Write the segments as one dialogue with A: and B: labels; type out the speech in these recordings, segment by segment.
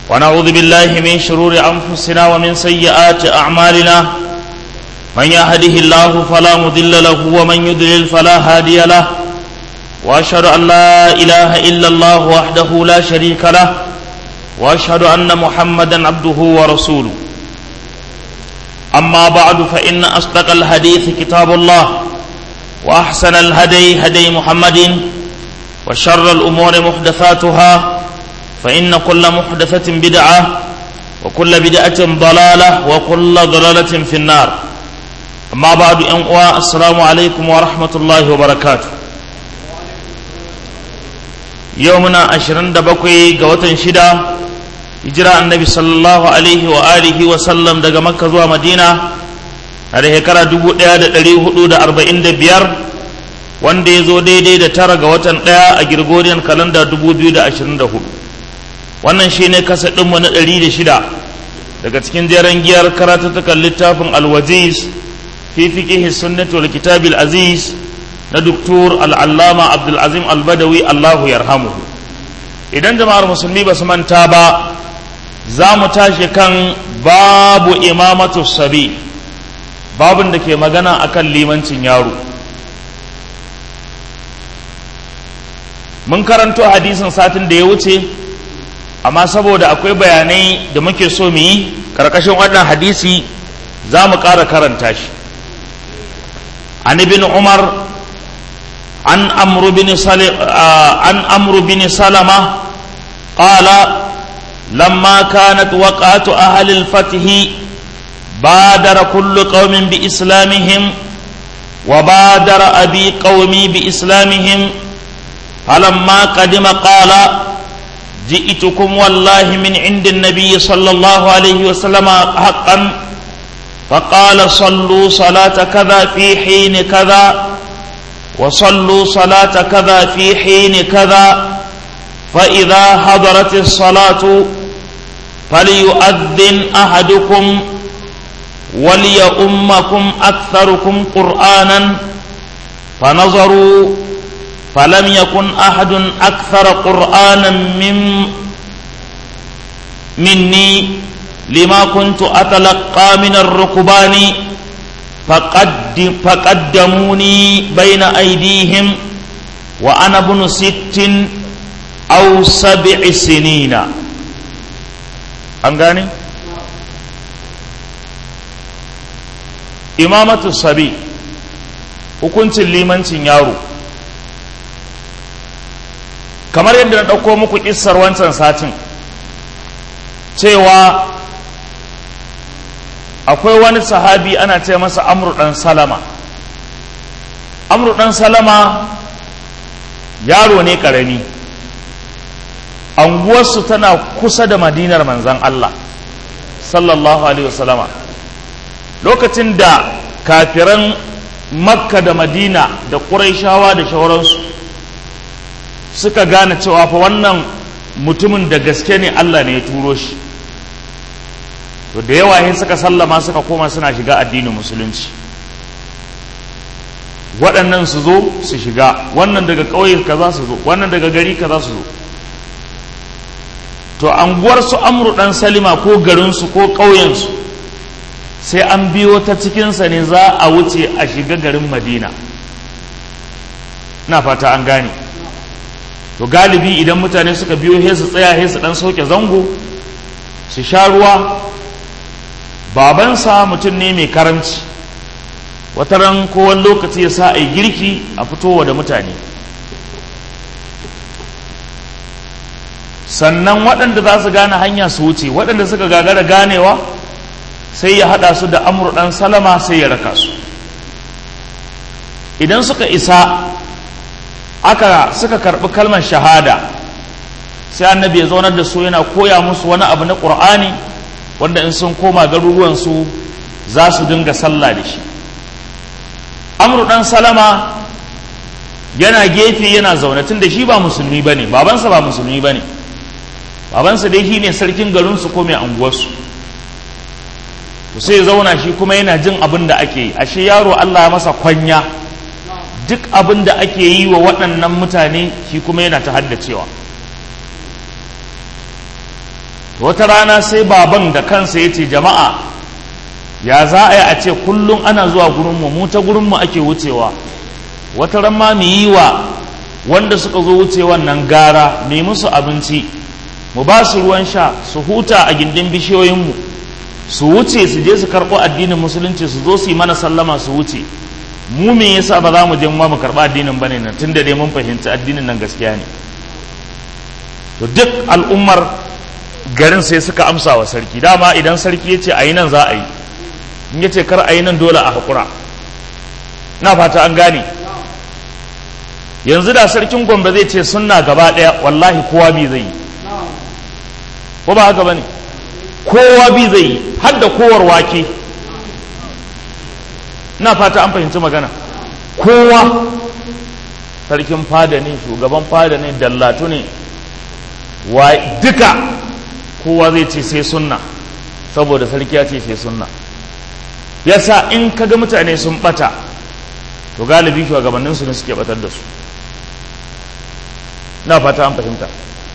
A: ونعوذ بالله من شرور أنفسنا ومن سيئات أعمالنا من يهده الله فلا مضل له ومن يضلل فلا هادي له وأشهد أن لا إله إلا الله وحده لا شريك له وأشهد أن محمدا عبده ورسوله أما بعد فإن أصدق الحديث كتاب الله وأحسن الهدي هدي محمد وشر الأمور محدثاتها فإن كل محدثة بدعة وكل بدعة ضلالة وكل ضلالة في النار أما بعد أنواع السلام عليكم ورحمة الله وبركاته يومنا عشرين دبقي قوة شدة hijira annabi sallallahu alaihi wa alihi wa sallam daga makka zuwa madina a da shekara 1445 wanda ya zo daidai da tara ga watan ɗaya a girgoriyan kalanda 2024 wannan shi ne kasa ɗinmu na 106 daga cikin jeren giyar karatattukan littafin alwaziz fi fiqihi sunnati wal kitabil aziz na doktor al'allama abdulazim albadawi allahu yarhamuhu idan jama'ar musulmi ba su manta ba za mu tashi kan babu imamatu sabi babin da ke magana akan limancin yaro mun karanto hadisin satin da ya wuce amma saboda akwai bayanai da muke so mu yi karkashin wannan hadisi za mu ƙara karanta shi an ibn umar an amru bin salama qala لما كانت وقعة أهل الفتح بادر كل قوم بإسلامهم وبادر أبي قومي بإسلامهم فلما قدم قال جئتكم والله من عند النبي صلى الله عليه وسلم حقا فقال صلوا صلاة كذا في حين كذا وصلوا صلاة كذا في حين كذا فإذا حضرت الصلاة فليؤذن أحدكم وليؤمكم أكثركم قرآنا فنظروا فلم يكن أحد أكثر قرآنا من مني لما كنت أتلقى من الركبان فقدم فقدموني بين أيديهم وأنا ابن ست أو سبع سنين an gane imamatu sabi hukuncin limancin yaro kamar yadda na ɗauko muku ƙissar wancan satin cewa akwai wani sahabi ana ce masa amru ɗan salama amru ɗan salama yaro ne ƙarami anguwarsu tana kusa da madinar manzan Allah sallallahu alaihi wasallama lokacin da kafiran makka da madina da ƙuraishawa da shauransu suka gane cewa fa wannan mutumin da gaske ne Allah ne ya turo shi to da yawa yin suka sallama suka koma suna shiga addinin musulunci waɗannan su zo su shiga wannan daga ƙauye kaza su zo wannan daga gari kaza su zo to anguwarsu amru ɗan salima ko garinsu ko ƙauyensu sai an biyo ta cikinsa ne za a wuce a shiga garin madina na fata an gane to galibi idan mutane suka biyo he su tsaya he su ɗan sauke zango su sha ruwa babansa mutum ne mai karamci wata ran kowane lokaci ya sa a yi girki a fitowa da mutane sannan waɗanda za su gane hanya su wuce waɗanda suka gagara ganewa sai ya haɗa su da amur ɗan salama sai ya raka su idan suka isa aka suka karɓi kalmar shahada sai annabi ya zaunar da su yana koya musu wani abu na ƙur'ani wanda in sun koma garuruwansu za su dinga sallah da shi amur ɗan salama yana gefe yana zaune tun da shi ba musulmi ba ne babansa ba musulmi ba ne babansa dai shi ne sarkin garinsu ko mai anguwarsu to sai zauna shi kuma yana jin abin da ake yi ashe yaro Allah ya masa kwanya duk abin da ake yi wa waɗannan mutane shi kuma yana ta haddacewa wata rana sai baban da kansa ya ce jama'a ya za a yi a ce kullum ana zuwa gurinmu mu ta gurinmu ake wucewa wata ran ma mu yi wa wanda suka zo wucewan nan gara mu musu abinci mu ba su ruwan sha su huta a gindin bishiyoyinmu su wuce su je su karɓo addinin musulunci su zo su yi mana sallama su wuce mu me yasa ba za mu je mu karɓa addinin bane nan tunda dai mun fahimci addinin nan gaskiya ne to duk al'ummar garin sai suka amsa wa sarki dama idan sarki ya ce a yi nan za a yi in ya ce kar a yi nan dole a haƙura na fata an gane yanzu da sarkin gombe zai ce sunna gaba ɗaya wallahi kowa bi zai yi ko ba haka ba ne kowa bi zai yi har da kowar wake na fata an fahimci magana kowa sarkin fada ne shugaban fada ne dallatu ne wa duka kowa zai ce sai sunna saboda sarki ya ce sai sunna yasa in kaga mutane sun bata to galibi shugabannin su ne suke batar da su na fata an fahimta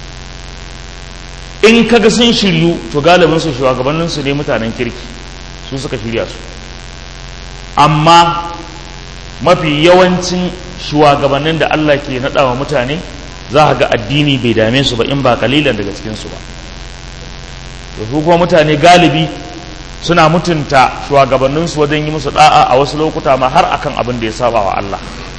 A: in kaga sun shiryu to galibin su shugabannin su ne mutanen kirki su suka shirya su amma mafi yawancin shugabannin da Allah ke naɗa wa mutane za a ga addini bai dame su ba in ba kalilan daga cikinsu ba da su kuma mutane galibi suna mutunta shugabanninsu wajen yi musu da'a a wasu lokuta ma har akan abin da ya saba wa Allah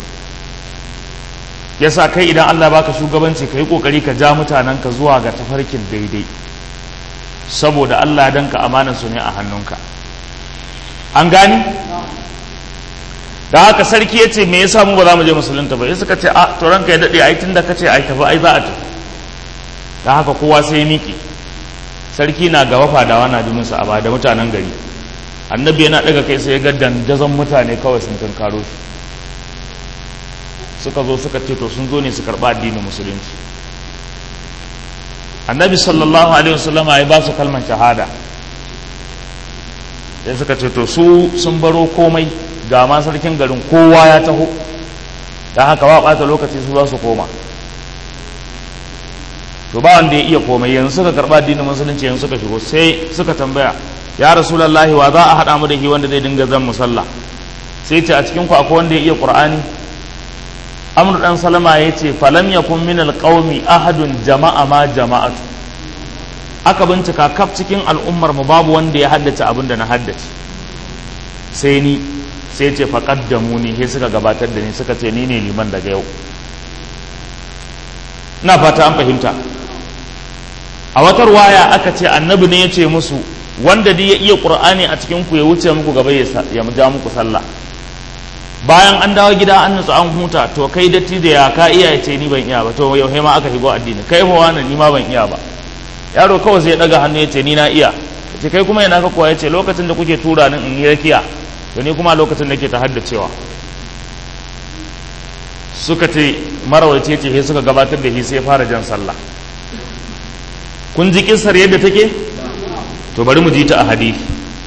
A: yasa kai idan Allah baka shugabanci ka yi kokari ka ja mutanen ka zuwa ga tafarkin daidai saboda Allah dan ka amanar su ne a hannunka an gani da haka sarki ya ce me yasa mu ba za mu je musulunta ba ya suka ce a to ranka ya daɗe ai tunda ka ce ai tafi ai za a tafi da haka kowa sai ya miƙe sarki na gaba fadawa na jimin sa a da mutanen gari annabi yana daga kai sai ya ga dandazon mutane kawai sun tunkaro shi suka zo suka ce to sun zo ne su karɓa addinin musulunci annabi sallallahu alaihi wasallam ya ba su kalmar shahada sai suka ce to su sun baro komai ga ma sarkin garin kowa ya taho don haka ba ɓata lokaci su za su koma to ba wanda ya iya komai yanzu suka karɓa addinin musulunci yanzu suka shigo sai suka tambaya ya rasulallahi wa za a haɗa mu da shi wanda zai dinga zan musalla sai ce a cikin ku akwai wanda ya iya qur'ani amr dan salama ya ce falam yakun min alqaumi ahadun jama'a ma jama'atu aka bincika kaf cikin al'ummar mu babu wanda ya haddace abin da na haddace sai ni sai ce faƙaddamu ni sai suka gabatar da ni suka ce ni ne liman daga yau na fata an fahimta a watar waya aka ce annabi ne ya ce musu wanda dai ya iya ƙur'ani a cikin ku ya wuce muku gaba ya ja muku sallah bayan an dawo gida an nutsu an huta to kai datti da ya ka iya ya ce ni ban iya ba to yau ma aka shigo addini kai fa wani ni ma ban iya ba yaro kawai sai ya daga hannu ya ce ni na iya ce kai kuma yana ka kuwa ya ce lokacin da kuke tura ni in yi rakiya to ni kuma lokacin da ke ta haddacewa suka ce marawace ce sai suka gabatar da shi sai fara jan sallah kun ji kisar yadda take to bari mu ji ta a hadisi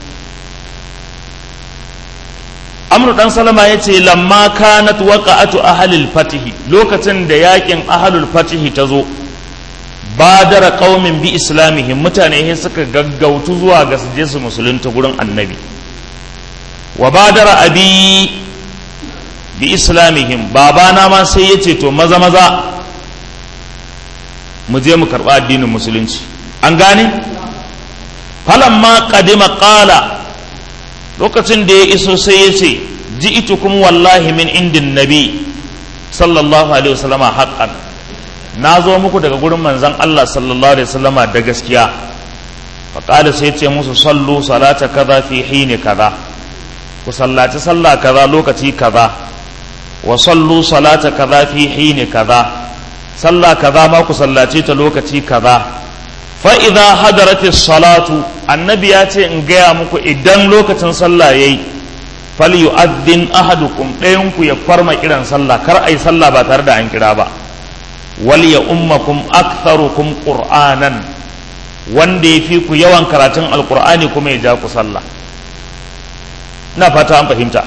A: amru dan salama ya ce lamma kanat waqa'atu ahlil fatihi lokacin da yakin ahlul fatihi ta zo badara qaumin bi islamihim mutane sai suka gaggautu zuwa ga su je su musulunta gurin annabi wa badara abi bi islamihim babana ma sai ya ce to maza maza mu je mu karɓa addinin musulunci an gane falamma qadima qala lokacin da ya iso sai ya ce ji'itukum wallahi min indin nabi sallallahu alaihi wasallama haqqan na zo muku daga gurin manzon Allah sallallahu alaihi wasallama da gaskiya faƙada sai ce musu sallu salata kaza fi hini kaza ku sallaci sallah kaza lokaci kaza wa sallu salata kaza fi hini kaza sallah kaza ma ku sallace ta lokaci kaza fa idza hadaratis salatu annabi ya ce in gaya muku idan lokacin sallah yayi falyu'addin ahadukum ɗayan ku ya farma kiran sallah kar ai sallah ba tare da an kira ba wal ya ummakum aktharukum qur'anan wanda ya fi ku yawan karatun alqur'ani kuma ya ja ku sallah ina fata an fahimta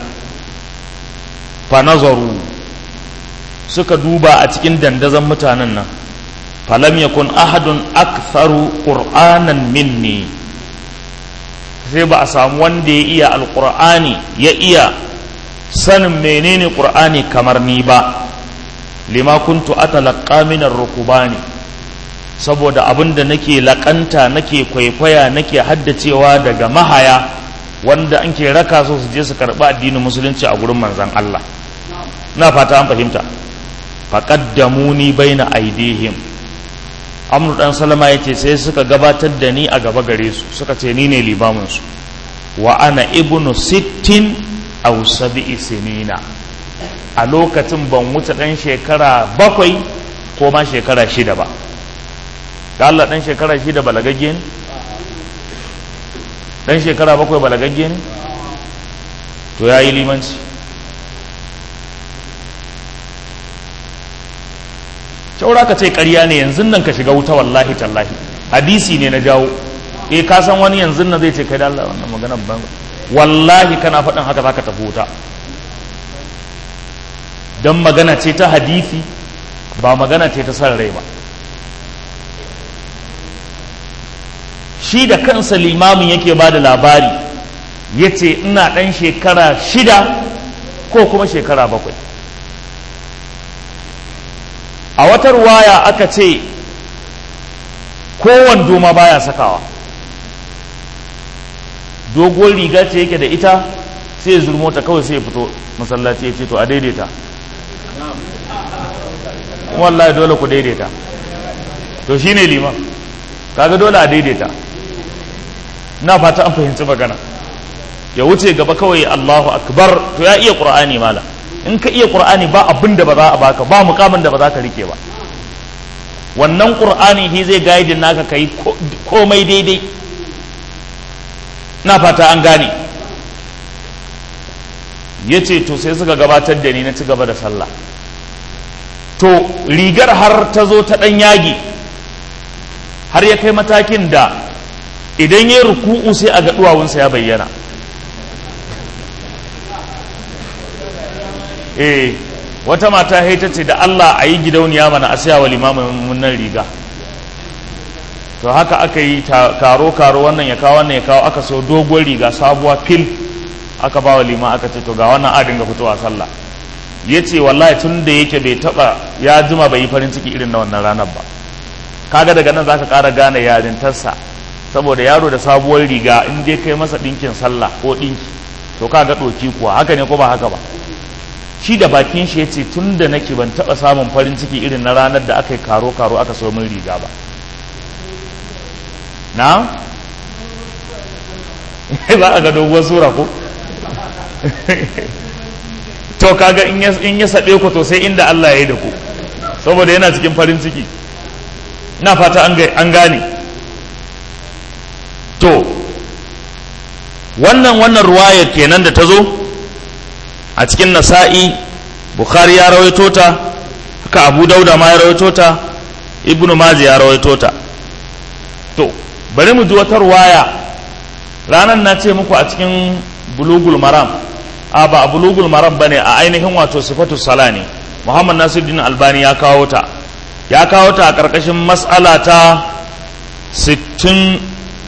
A: fa nazaru suka duba a cikin dandazon mutanen nan falam yakun ahadun aktharu qur'anan minni sai ba a samu wanda ya iya alqur'ani ya iya sanin menene qur'ani kamar ni ba lima kuntu atalaqqa min ar-rukubani saboda abinda nake lakanta nake kwaikwaya nake haddacewa daga mahaya wanda an ke raka so su je su karɓi addinin musulunci a gurin manzan Allah na fata an fahimta faqaddamuni baina aidihim amru dan salama yace sai suka gabatar da ni a gaba gare su suka ce ni ne limamin su wa ana ibnu sittin aw sab'i sinina a lokacin ban wuce dan shekara bakwai ko ma shekara shida ba da Allah dan shekara shida balagagge ne dan shekara bakwai balagagge ne to ya yi limanci caura ka ce ƙarya ne yanzu nan ka shiga wuta wallahi tallahi hadisi ne na jawo eh ka san wani yanzu nan zai ce kai da Allah wannan magana ban wallahi kana faɗin haka zaka tafi wuta dan magana ce ta hadisi ba magana ce ta san rai ba shi da kansa limamin yake ba da labari ya ce ina ɗan shekara shida ko kuma shekara bakwai a wata ruwaya aka ce kowane doma baya sakawa doguwar riga ce yake da ita sai ya zurmo ta kawai sai ya fito masallaci ya ce to a daidaita wallahi dole ku daidaita to shine liman kaga dole a daidaita na fata an fahimci magana ya wuce gaba kawai Allahu akbar to ya iya qur'ani mala in ka iya qur'ani ba abin da ba za a baka ba mukamin da ba za ka rike ba wannan qur'ani shi zai guide naka kai komai daidai na fata an gane yace to sai suka gabatar da ni na ci gaba da sallah to rigar har ta zo ta dan yagi har ya kai matakin da idan ya ruku'u sai a ga duwawunsa ya bayyana eh wata mata ta ce da Allah a yi gidauniya mana a siya wa limamin nan riga to haka aka yi karo karo wannan ya kawo wannan ya kawo aka so doguwar riga sabuwa fil aka ba wa lima aka ce to ga wannan adin ga fitowa sallah ya ce wallahi tun da yake bai taba ya jima bai yi farin ciki irin na wannan ranar ba kaga daga nan zaka ƙara gane yarintarsa saboda yaro da sabuwar riga in dai kai masa ɗinkin sallah ko ɗinki to kaga ɗoki kuwa haka ne ko ba haka ba shi da bakin shi yace tun da nake ban taɓa samun farin ciki irin na ranar da aka yi karo karo aka so min riga ba na za a ga doguwar sura ko to kaga in ya saɓe ku to sai inda Allah ya yi da ku saboda yana cikin farin ciki na fata an gane to wannan wannan ruwayar kenan da ta zo a cikin nasa'i bukhari ya rawaito ta haka abu dauda ma ya rawaito ta ibnu mazi ya rawaito ta to bari mu ji wata ruwaya ranar na ce muku a cikin bulugul maram a ba a bulugul maram bane a ainihin wato sifatu sala ne muhammad nasiruddin albani ya kawo ta ya kawo ta a ƙarƙashin matsala ta 67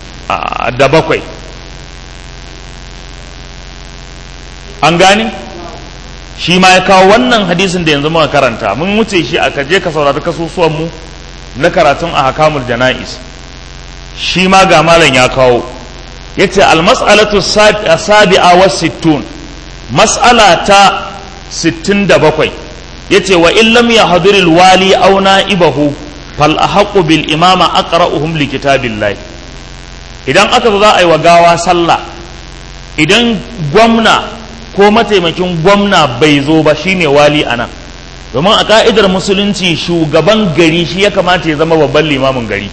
A: an gani shi ma ya kawo wannan hadisin da yanzu muka karanta mun wuce shi a kaje ka saurari kasusuwan mu na karatun a hakamul jana'is shi ma ga malam ya kawo yace al-mas'alatu sabi'a wa sittun mas'ala ta 67 yace wa in lam yahdhur al-wali aw na'ibahu fal ahqqu bil imama aqra'uhum li kitabillah idan aka zo za a yi wa gawa sallah idan gwamna ko mataimakin gwamna bai zo ba shine wali anan domin a ka'idar musulunci shugaban gari shi ya kamata ya zama babban limamin gari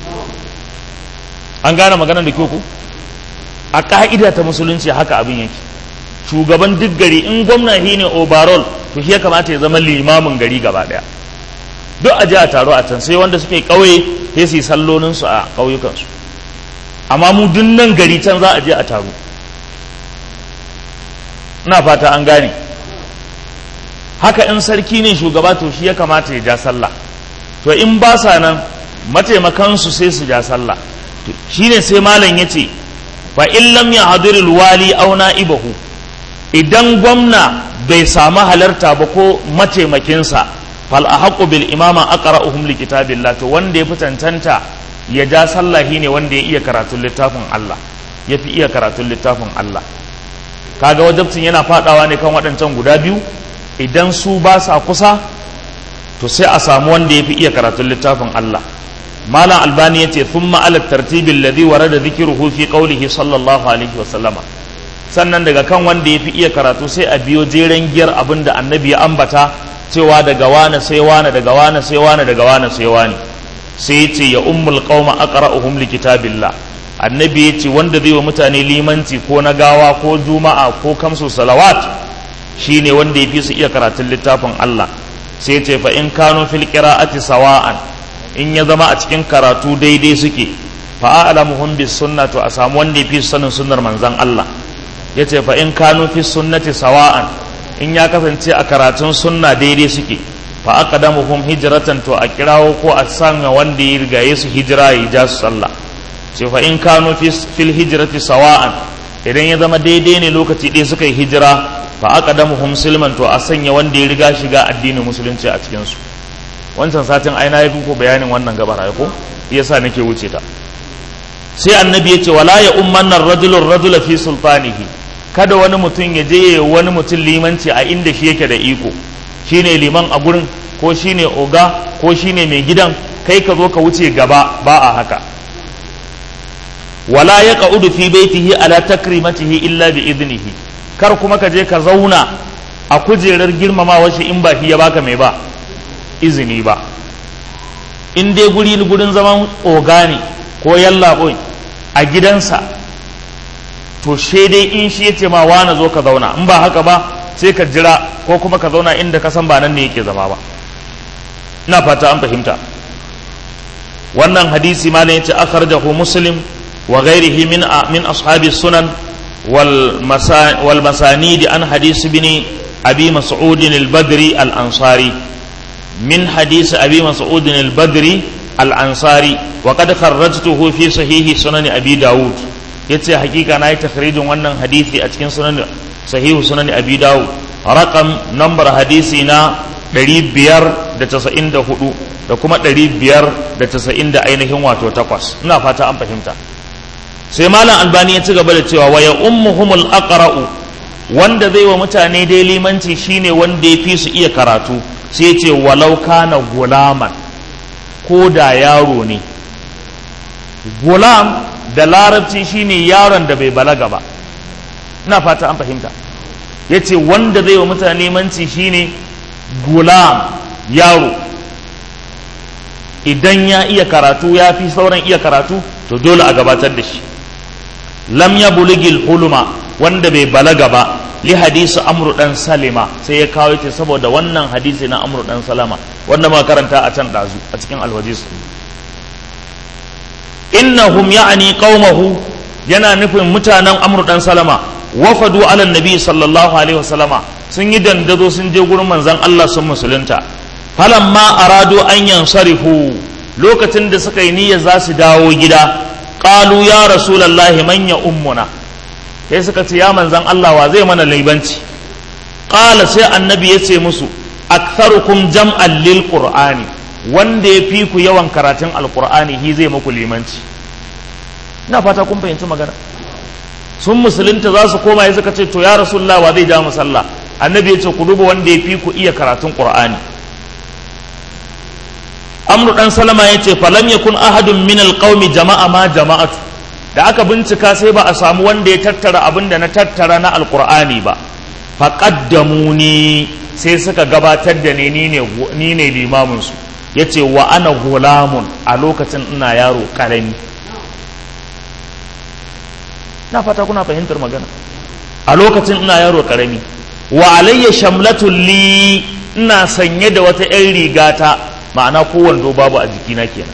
A: an gane maganar da ku a ka'ida ta musulunci haka abin yake shugaban duk gari in gwamna shi ne overall to shi ya kamata ya zama limamin gari gaba daya duk a ji a taro a can sai wanda suke ƙauye sai su yi sallolinsu a ƙauyukansu amma mu duk nan gari can za a je a taro ina fata an gane haka in sarki ne shugaba to shi ya kamata ya ja sallah to in ba sa nan mataimakansu sai su ja sallah shine sai malam ya ce fa in lam yahduril wali aw na'ibahu idan gwamna bai samu halarta ba ko mataimakinsa fal ahqqu bil imama aqra'uhum li kitabillah to wanda ya fi cancanta ya ja sallah ne wanda ya iya karatun littafin Allah ya fi iya karatun littafin Allah kaga wajabcin yana fadawa ne kan waɗancan guda biyu idan su ba sa kusa to sai a samu wanda ya fi iya karatun littafin Allah malam albani ya ce thumma ala tartibi alladhi warada dhikruhu fi qawlihi sallallahu alaihi wasallama sannan daga kan wanda ya fi iya karatu sai a biyo jeren giyar abin da annabi ya ambata cewa daga wane sai wane daga wane sai wane daga wane sai wane sai ya ce ya ummul qauma aqra'uhum li kitabillah annabi ya ce wanda zai wa mutane limanci ko na gawa ko juma'a ko kamsu salawat shine wanda ya fi su iya karatun littafin Allah sai ya ce fa in kanu fil qira'ati sawa'an in ya zama a cikin karatu daidai suke fa a'lamuhum bis sunna to a samu wanda ya fi sanin sunnar manzon Allah yace fa in kanu fi sunnati sawa'an in ya kasance a karatun sunna daidai suke fa aqdamuhum hijratan to a kirawo ko a sanya wanda ya rigaye su hijira ya ja su sallah ce fa in kanu fil hijrati sawa'an idan ya zama daidai ne lokaci ɗaya suka yi hijira fa aqdamuhum silman to a sanya wanda ya riga shiga addinin musulunci a cikin su wancan satin aina ya ko bayanin wannan gabar ai ko yasa nake wuce ta sai annabi ya ce wala ya ummanna rajulun rajula fi sultanihi kada wani mutum ya je wani mutum limanci a inda shi yake da iko shine liman a gurin ko shine oga ko shine mai gidan kai ka zo ka wuce gaba ba a haka wala ya ƙa'udu fi baitihi ala takrimatihi illa bi idnihi kar kuma ka je ka zauna a kujerar girmamawa shi in ba shi ya baka mai ba izini ba in dai guri gurin zaman oga ne ko yallaɓoi a gidansa to she dai in shi ya ce ma na zo ka zauna in ba haka ba sai ka jira ko kuma ka zauna inda ka san ba nan ne yake zama ba ina fata an fahimta wannan hadisi ma ne yace akhrajahu muslim wa ghairihi min min ashabi sunan wal wal masanid an hadis ibn abi mas'ud al-badri al-ansari min hadis abi mas'ud al-badri al-ansari wa qad kharrajtuhu fi sahihi sunan abi daud yace hakika na yi takhrijin wannan hadisi a cikin sunan sahihu sunan abi dawud rakam nambar hadisi na 594 da kuma 590 da ainihin wato takwas ina fata an fahimta sai malam albani ya ci gaba da cewa waya ummuhumul aqra'u wanda zai wa mutane dai limanci shine wanda ya fi su iya karatu sai ce walau kana gulaman ko da yaro ne gulam da larabci shine yaron da bai balaga ba ina fata an fahimta ya ce wanda zai wa mutane manci shine gulam yaro idan ya iya karatu ya fi sauran iya karatu to dole a gabatar da shi lam ya buligil huluma wanda bai balaga ba li hadisi amru dan salima sai ya kawo ce saboda wannan hadisi na amru dan salama wanda muka karanta a can dazu a cikin alwajis innahum ya'ni qaumahu yana nufin mutanen amru dan salama wafadu ala nabi sallallahu alaihi wasallama sun yi dandazo sun je gurin manzon Allah sun musulunta falamma aradu an yansarifu lokacin da suka yi niyyar za su dawo gida qalu ya rasulullahi man ya ummuna sai suka ce ya manzon Allah wa zai mana laibanci qala sai annabi ya ce musu aktharukum jam'an lil qur'ani wanda ya fi ku yawan karatun alqur'ani hi zai muku limanci ina fata kun fahimci magana sun musulunta za su koma ya suka ce to ya rasulullah wa zai ja mu sallah annabi ya ce ku duba wanda ya fi ku iya karatun qur'ani amru dan salama ya ce falam yakun ahadun min alqaumi jama'a ma jama'atu da aka bincika sai ba a samu wanda ya tattara abin da na tattara na alqur'ani ba faqaddamuni sai suka gabatar da ni ni ne limamin su yace wa ana gulamun a lokacin ina yaro karami na fata kuna fahimtar magana a lokacin ina yaro karami wa alayya shamlatul li ina sanye da wata 'yan rigata ma'ana ko wando babu a jikina kenan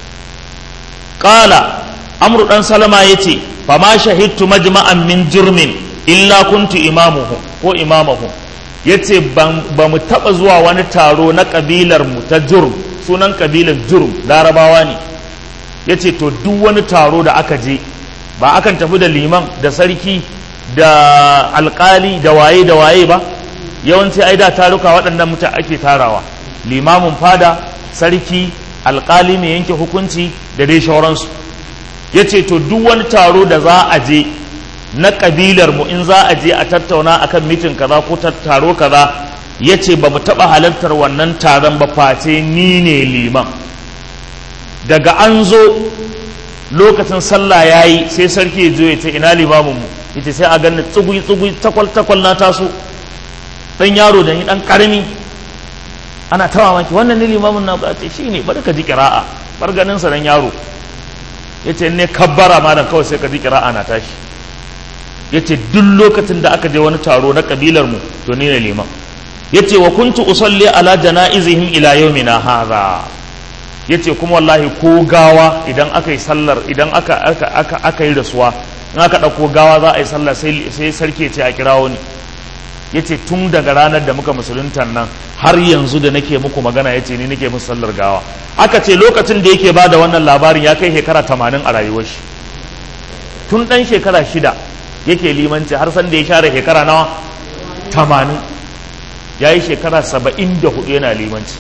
A: qala amru dan salama yace fa ma shahidtu majma'an min jurmin illa kuntu imamuhu ko imamahu ya ce ba mu taɓa zuwa wani taro na ƙabilar mu ta jurm sunan ƙabilar jurm larabawa ne ya ce to duk wani taro da aka je ba akan tafi da liman da sarki da alƙali da waye da waye ba yawanci ai da taruka waɗannan muta ake tarawa limamin fada sarki alƙali mai yanke hukunci da dai shauransu ya ce to duk wani taro da za a je na ƙabilar mu in za a je a tattauna akan mitin kaza ko taro kaza ya ce ba mu taɓa halartar wannan taron ba face ni ne liman daga an zo lokacin sallah ya yi sai sarki ya zo ya ce ina limamin mu ita sai a ganin tsugui tsugui takwal takwal na taso dan yaro da ni dan karami ana ta mamaki wannan ne limamin na ce shi ne bari ka ji kira'a bar ganin sa dan yaro yace ne kabbara malam kawai sai ka ji kira'a na tashi yace duk lokacin da aka je wani taro na kabilar mu to ni ne liman yace wa kuntu usalli ala janaizihim ila yawmina hadha yace kuma wallahi ko gawa idan aka yi sallar idan aka aka aka aka yi rasuwa in aka ɗauko gawa za a yi sallah sai sai sarki ce a kirawo ni yace tun daga ranar da muka musulunta nan har yanzu da nake muku magana yace ni nake musu sallar gawa aka ce lokacin da yake bada wannan labarin ya kai shekara tamanin a rayuwar shi tun ɗan shekara shida yake limanci har san da ya share shekara nawa tamanin ya yi shekara saba'in da hudu yana limanci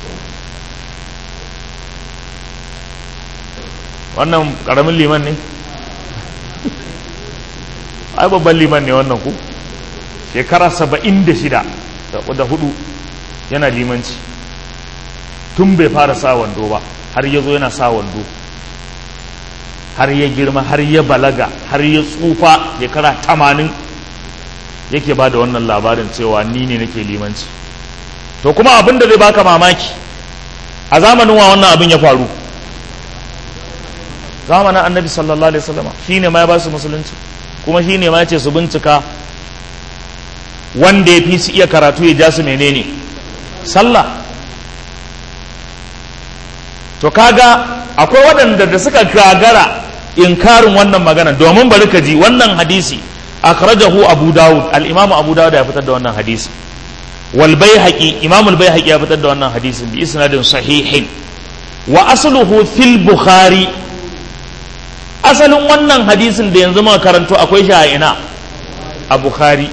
A: wannan ƙaramin liman ne ai babban liman ne wannan ku shekara saba'in da shida da hudu yana limanci tun bai fara sa wando ba har ya zo yana sa wando har ya girma har ya balaga har ya tsufa shekara tamanin yake ba da wannan labarin cewa ni ne nake limanci to kuma abin da zai baka mamaki a zamanin wa wannan abin ya faru zamanin annabi sallallahu alaihi wasallama shine ma ya ba su musulunci kuma shine ma ya ce su bincika wanda ya fi su iya karatu ya ja su menene sallah to kaga akwai waɗanda da suka gagara inkarin wannan magana domin bari ka ji wannan hadisi akhrajahu abu dawud al-imam abu dawud ya fitar da wannan hadisi wal baihaqi imam al baihaqi ya fitar da wannan hadisin bi isnadin sahihin wa asluhu fil bukhari asalin wannan hadisin da yanzu muka karanto akwai shi a ina a bukhari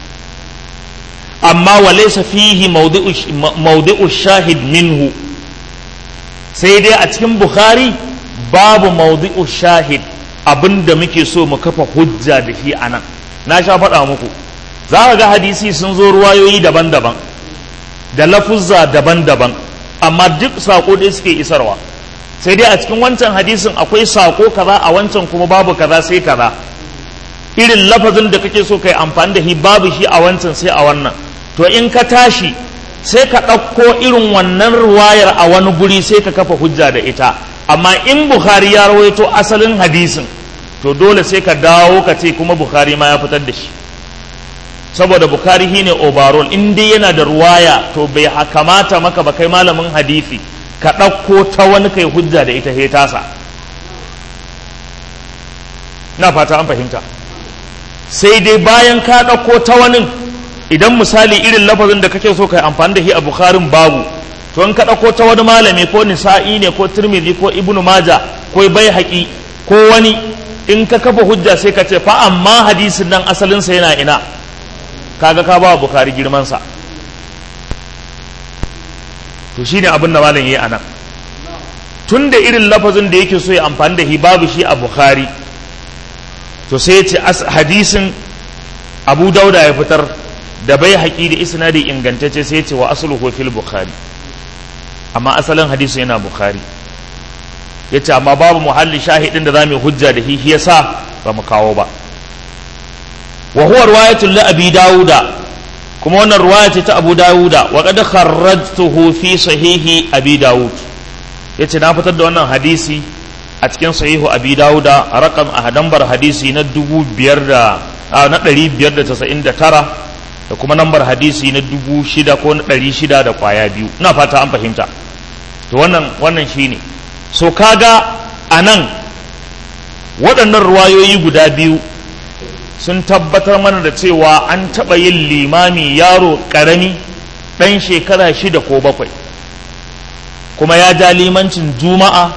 A: amma wa laysa fihi mawdi'u shahid minhu sai dai a cikin bukhari babu mawdi'u shahid abinda muke so mu kafa hujja da shi anan na sha faɗa muku za ka ga hadisi sun zo ruwayoyi daban-daban da lafuzza daban-daban amma duk sako dai suke isarwa sai dai a cikin wancan hadisin akwai sako kaza a wancan kuma babu kaza sai kaza irin lafazin da kake so kai amfani da shi babu shi a wancan sai a wannan to in ka tashi sai ka ɗauko irin wannan ruwayar a wani guri sai ka kafa hujja da ita amma in bukhari ya rawaito asalin hadisin to dole sai ka dawo ka ce kuma bukhari ma ya fitar da shi saboda bukhari shine overall in dai yana da ruwaya to bai kamata maka ba kai malamin hadisi ka ɗauko ta wani kai hujja da ita he tasa na fata an fahimta sai dai bayan ka ɗauko ta wani idan misali irin lafazin da kake so kai amfani da shi a bukharin babu to in ka ɗauko ta wani malami ko nisa'i ne ko tirmidhi ko ibnu maja ko bai haƙi ko wani in ka kafa hujja sai ka ce fa amma hadisin nan asalinsa yana ina kaga ka ba bukhari girmansa to shine abin da malam yayi anan tun da irin lafazin da yake so ya amfani da shi babu shi a bukhari to sai ya ce hadisin abu dauda ya fitar da bai haƙi da isnadi ingantacce sai ya ce wa asluhu fil bukhari amma asalin hadisi yana bukhari ya ce amma babu muhalli shahidin da za mu hujja da shi yasa ba mu kawo ba wa huwa riwayatul li abi dauda kuma wannan ruwaya ce ta abu dawuda wa qad kharrajtuhu fi sahihi abi dawud yace na fitar da wannan hadisi a cikin sahihu abi dawuda a rakam a hadambar hadisi na dubu biyar da na ɗari biyar da tasa'in da tara da kuma nambar hadisi na dubu shida ko na ɗari shida da kwaya biyu ina fata an fahimta to wannan wannan shine so kaga a nan waɗannan ruwayoyi guda biyu sun tabbatar mana da cewa an taɓa yin limami yaro ƙarami ɗan shekara shida ko bakwai kuma ya ja limancin juma'a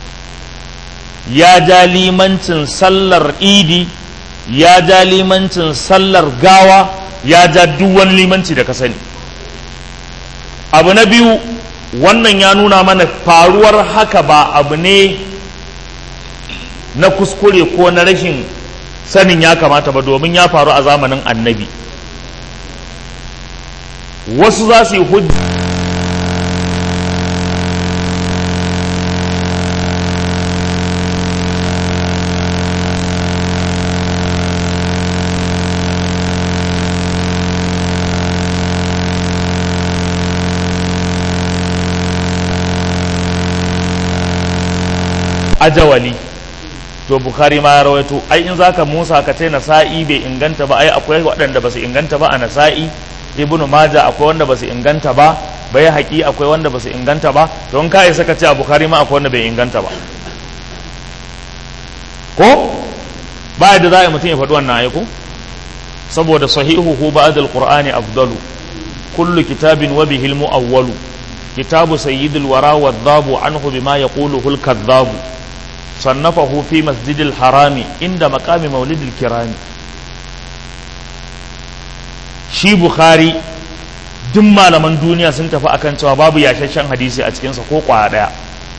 A: ya ja limancin sallar idi ya ja limancin sallar gawa ya ja duk wani limanci da ka sani abu na biyu wannan ya nuna mana faruwar haka ba abu ne na kuskure ko na rashin sanin ya kamata ba domin ya faru a zamanin annabi wasu za su yi hujja ajawali to bukhari ma ya rawaito ai in zaka musa ka ce nasa'i bai inganta ba ai akwai waɗanda ba su inganta ba a nasa'i ibnu maja akwai wanda ba su inganta ba bai haƙi akwai wanda ba su inganta ba to in ka isa ka ce a bukhari ma akwai wanda bai inganta ba ko ba yadda za a yi mutum ya faɗi wannan ai ko saboda sahihuhu ba'd al-qur'ani afdalu kullu kitabin wa bihi al-mu'awwalu kitabu sayyidil wara wa dhabu anhu bima yaquluhu al-kadhabu صنفه في مسجد الحرام عند مقام مولد الكرام shi bukhari duk malaman duniya sun tafi akan cewa babu yashashen hadisi a cikinsa ko kwaya daya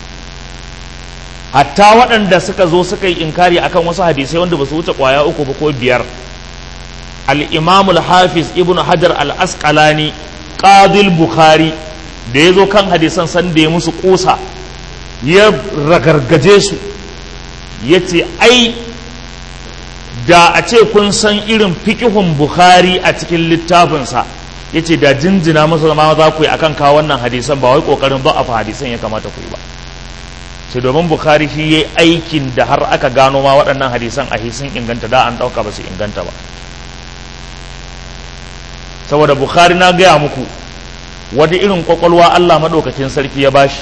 A: hatta waɗanda suka zo suka yi inkari akan wasu hadisai wanda ba su wuce kwaya uku ba ko biyar al-imamul hafiz ibn hajar al-asqalani qadil bukhari da ya zo kan hadisan san da ya musu kusa ya ragargaje su ya ce ai da a ce kun san irin fikihun bukhari a cikin littafinsa ya ce da jinjina masa zama za ku yi akan kawo wannan hadisan ba wai kokarin ba a fa hadisan ya kamata ku yi ba sai domin bukhari shi ya aikin da har aka gano ma waɗannan hadisan a sun inganta da an ɗauka ba su inganta ba saboda bukhari na gaya muku wata irin kwakwalwa allah maɗaukakin sarki ya bashi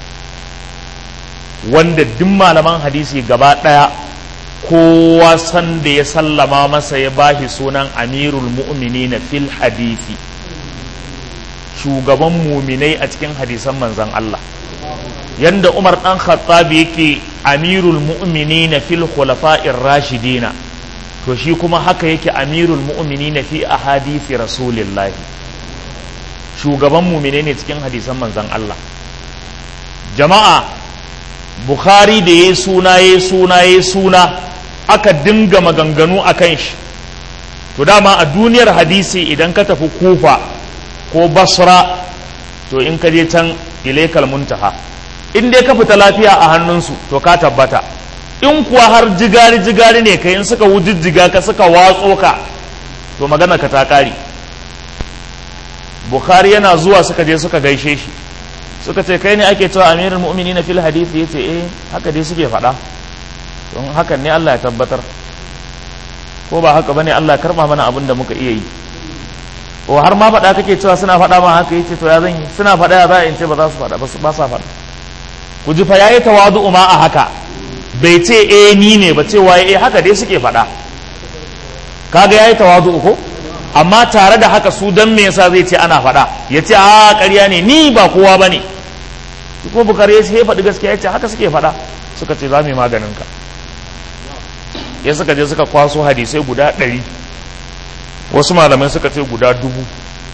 A: wanda duk malaman hadisi gaba ɗaya kowa san da ya sallama masa ya bashi sunan amirul mu'mini na fil hadisi shugaban muminai a cikin hadisan manzan Allah yanda umar ɗan khattabi yake amirul mu'mini na fil khulafa'ir rashidina to shi kuma haka yake amirul mu'mini na fi ahadisi rasulillahi shugaban muminai ne cikin hadisan manzan Allah jama'a bukhari da ya suna ya suna ya suna aka dinga maganganu a kan shi to dama a duniyar hadisi idan ka tafi kufa ko basra to in ka je can ilaikal muntaha in dai ka fita lafiya a hannunsu to ka tabbata in kuwa har jigari jigari ne ka in suka wujijjiga ka suka watso ka to magana ka ta kare bukhari yana zuwa suka je suka gaishe shi suka ce kai ne ake cewa amirul mu'minin fil hadisi yace eh haka dai suke faɗa don hakan ne Allah ya tabbatar ko ba haka bane Allah karba mana abin da muka iya yi ko har ma faɗa kake cewa suna faɗa ma haka yace to ya zan yi suna faɗa ya za a in ce ba za su faɗa ba ba sa faɗa ku ji fa yayi tawadu'u ma a haka bai ce eh ni ne ba cewa eh haka dai suke faɗa kaga yayi tawadu'u ko amma tare da haka su dan me yasa zai ce ana faɗa ya ce a ƙarya ne ni ba kowa ba ne ko bukari ya ce ya faɗi gaskiya ya ce haka suke faɗa suka ce za mu yi maganin ka ya suka je suka kwaso hadisai guda ɗari wasu malamai suka ce guda dubu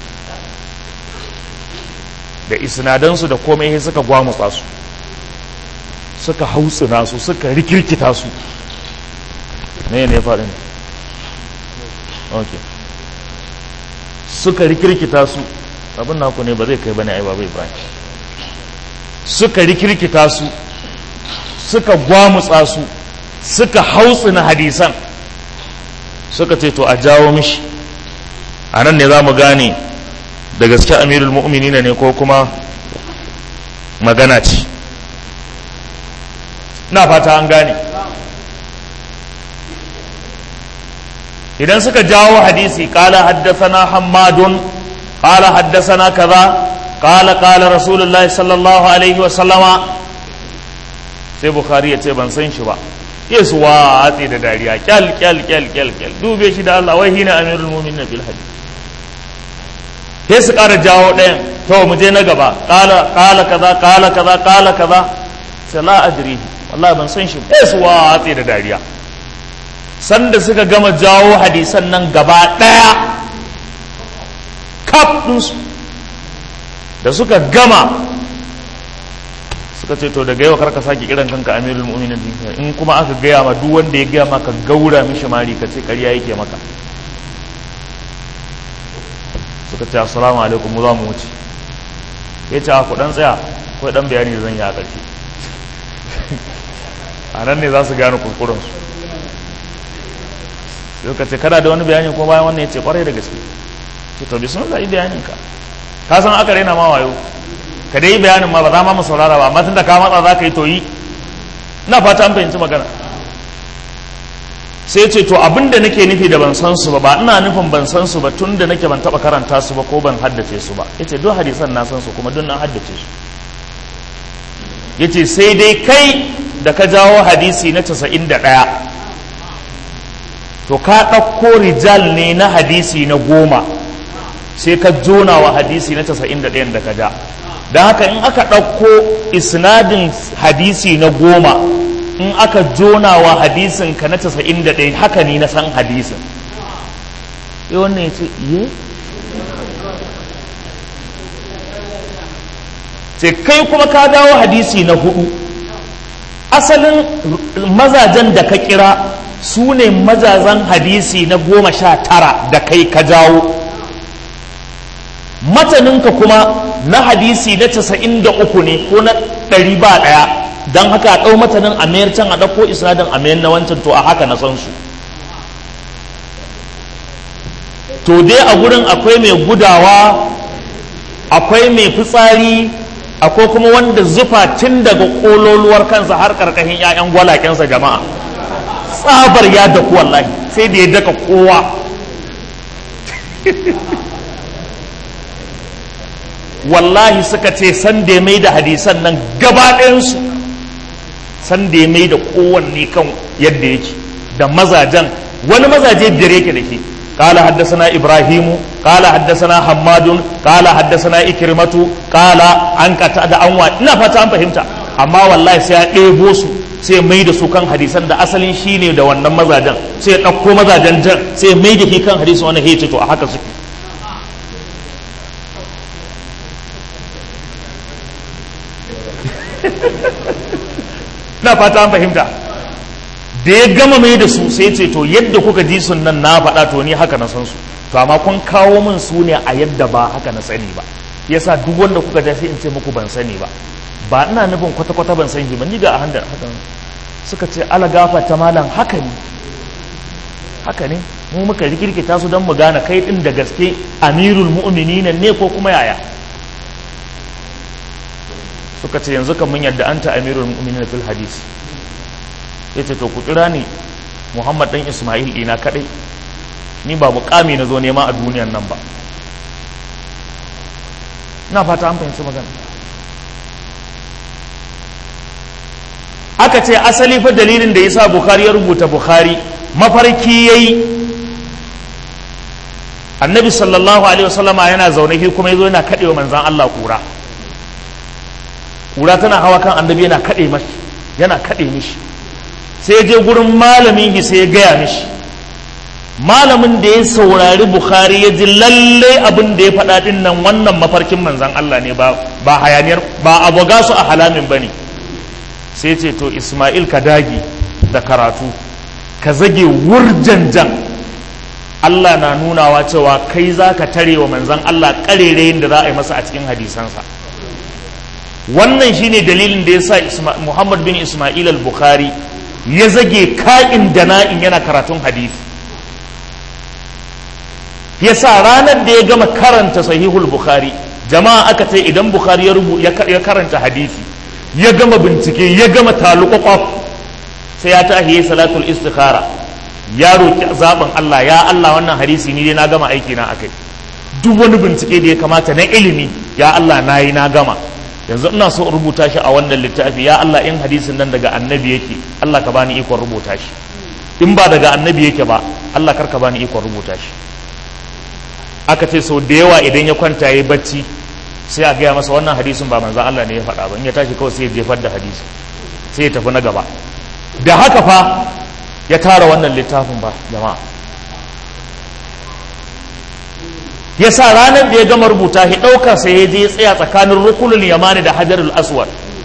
A: da isnadansu da komai sai suka gwamutsa su suka hautsina su suka rikirkita su ne ne faɗin okay suka rikirkita su abin naku ne ba zai kai bane ai ba bai bani suka rikirkita su suka gwamutsa su suka hautsina hadisan suka ce to a jawo mishi a nan ne za mu gane da gaske amirul mu'minina ne ko kuma magana ce na fata an gane idan suka jawo hadisi kala haddasana hammadun kala haddasana kaza kala kala rasulullah sallallahu alaihi wa sallama sai bukhari ya ce ban san shi ba yesu wa hatsi da dariya kyal kyal kyal kyal kyal dube shi da Allah wai hina amirul mu'minin bil hadith sai su ƙara jawo ɗayan to mu je na gaba ƙala ƙala kaza ƙala kaza ƙala kaza sai la adri wallahi ban san shi yesu wa hatsi da dariya sanda suka gama jawo hadisan nan gaba ɗaya kaf ɗinsu da suka gama suka ce to daga yau kar ka sake kiran kanka amirul mu'minin in kuma aka gaya ma duk wanda ya gaya maka gaura mishi mari ka ce ƙarya yake maka suka ce assalamu alaikum mu za mu wuce ya ce ku dan tsaya ko dan bayani da zan yi a ƙarshe a nan ne za su gane kurkurensu suka ce kana da wani bayani ko bayan wannan ya ce kwarai da gaske ce to bismillah yi bayanin ka ka san aka rena ma wayo ka dai bayanin ma ba za ma mu saurara ba amma tunda ka matsa za ka yi to yi ina fata an fahimci magana sai ce to abin da nake nufi da ban san su ba ba ina nufin ban san su ba tun da nake ban taba karanta su ba ko ban haddace su ba yace duk hadisan na san su kuma duk na haddace su yace sai dai kai da ka jawo hadisi na 91 to ka ɗauko rijal ne na hadisi na goma sai ka jona wa hadisi na 91 da ka ja don haka in aka ɗauko isnadin hadisi na goma in aka jona wa hadisin ka na 91 haka ni na san hadisin yi wannan ya ce iye sai kai kuma ka dawo hadisi na hudu asalin mazajen da ka kira su ne mazazan hadisi na goma sha tara da kai ka jawo mataninka kuma na hadisi na casa'in da uku ne ko na ɗari ba ɗaya don haka a ɗau matanin a mayar can a ɗauko isnadin a mayar na wancan to a haka na san su to dai a gurin akwai mai gudawa akwai mai fitsari akwai kuma wanda zufa tun daga ƙololuwar kansa har ƙarƙashin 'ya'yan gwalakensa jama'a tsabar ya daku wallahi sai da ya daka kowa wallahi suka ce san da ya mai da hadisan nan gaba ɗayansu san da ya mai da kowanne kan yadda yake da mazajen wani mazaje biyar yake da ke قال حدثنا إبراهيم قال حدثنا حماد قال حدثنا إكرمة قال عن قتادة أنوا ina fata an fahimta amma wallahi sai ya ɗebo su sai mai da su kan hadisan da asalin shi ne da wannan mazajen sai ya ɗauko mazajen jan sai mai da shi kan hadisan wani hece to a haka suke na fata an fahimta da ya gama mai da su sai ce to yadda kuka ji sun nan na faɗa to ni haka na san su to amma kun kawo min su ne a yadda ba haka na sani ba yasa duk wanda kuka ja sai in ce muku ban sani ba ba ina nufin kwata-kwata ban san shi ban yi ga a handar hakan suka ce ala gafa ta malam haka ne haka ne mu muka rikirkita su don mu gane kai din da gaske amirul mu'minin ne ko kuma yaya suka ce yanzu kan mun yadda anta amirul mu'minin fil hadis yace to ku kira ni muhammad dan isma'il ina kadai ni ba mukami na zo nema a duniyan nan ba na fata an fahimci magana aka ce asali fa dalilin da yasa bukhari ya rubuta bukhari mafarki yayi annabi sallallahu alaihi wasallama yana zaune shi kuma yazo yana kadewa manzan Allah kura kura tana hawa kan annabi yana kade mashi yana kade mishi sai je gurin malamin shi sai ya gaya mishi malamin da ya saurari bukhari ya ji lalle abin da ya faɗa din nan wannan mafarkin manzan Allah ne ba ba hayaniyar ba aboga su a halamin bane sai ce to Ismail ka dagi da karatu ka zage wurjanjan Allah na nunawa cewa kai za ka tare wa manzan Allah ƙarerayin da za a yi masa a cikin hadisansa wannan shine dalilin da ya sa Muhammad bin Ismail al-Bukhari ya zage ka'in da na'in yana karatun hadisi ya sa ranar da ya gama karanta sahihul Bukhari jama'a aka ce idan Bukhari ya karanta hadisi ya gama bincike ya gama taluƙwaƙwaf sai ya tahi ya salatul istikhara ya roƙi zaɓin Allah ya Allah wannan hadisi ni dai na gama aiki na akai duk wani bincike da ya kamata na ilimi ya Allah na yi na gama yanzu ina so in rubuta shi a wannan littafi ya Allah in hadisin nan daga annabi yake Allah ka bani ikon rubuta shi in ba daga annabi yake ba Allah kar ka bani ikon rubuta shi aka ce sau da yawa idan ya kwanta ya yi bacci sai a gaya masa wannan hadisin ba manzan Allah ne ya faɗa ba in ya tashi kawai sai ya jefar da hadisi sai ya tafi na gaba da haka fa ya tara wannan littafin ba jama'a ya sa ranar da ya gama rubuta shi ɗaukar sai ya je tsaya tsakanin rukunin yamani da hajarul aswad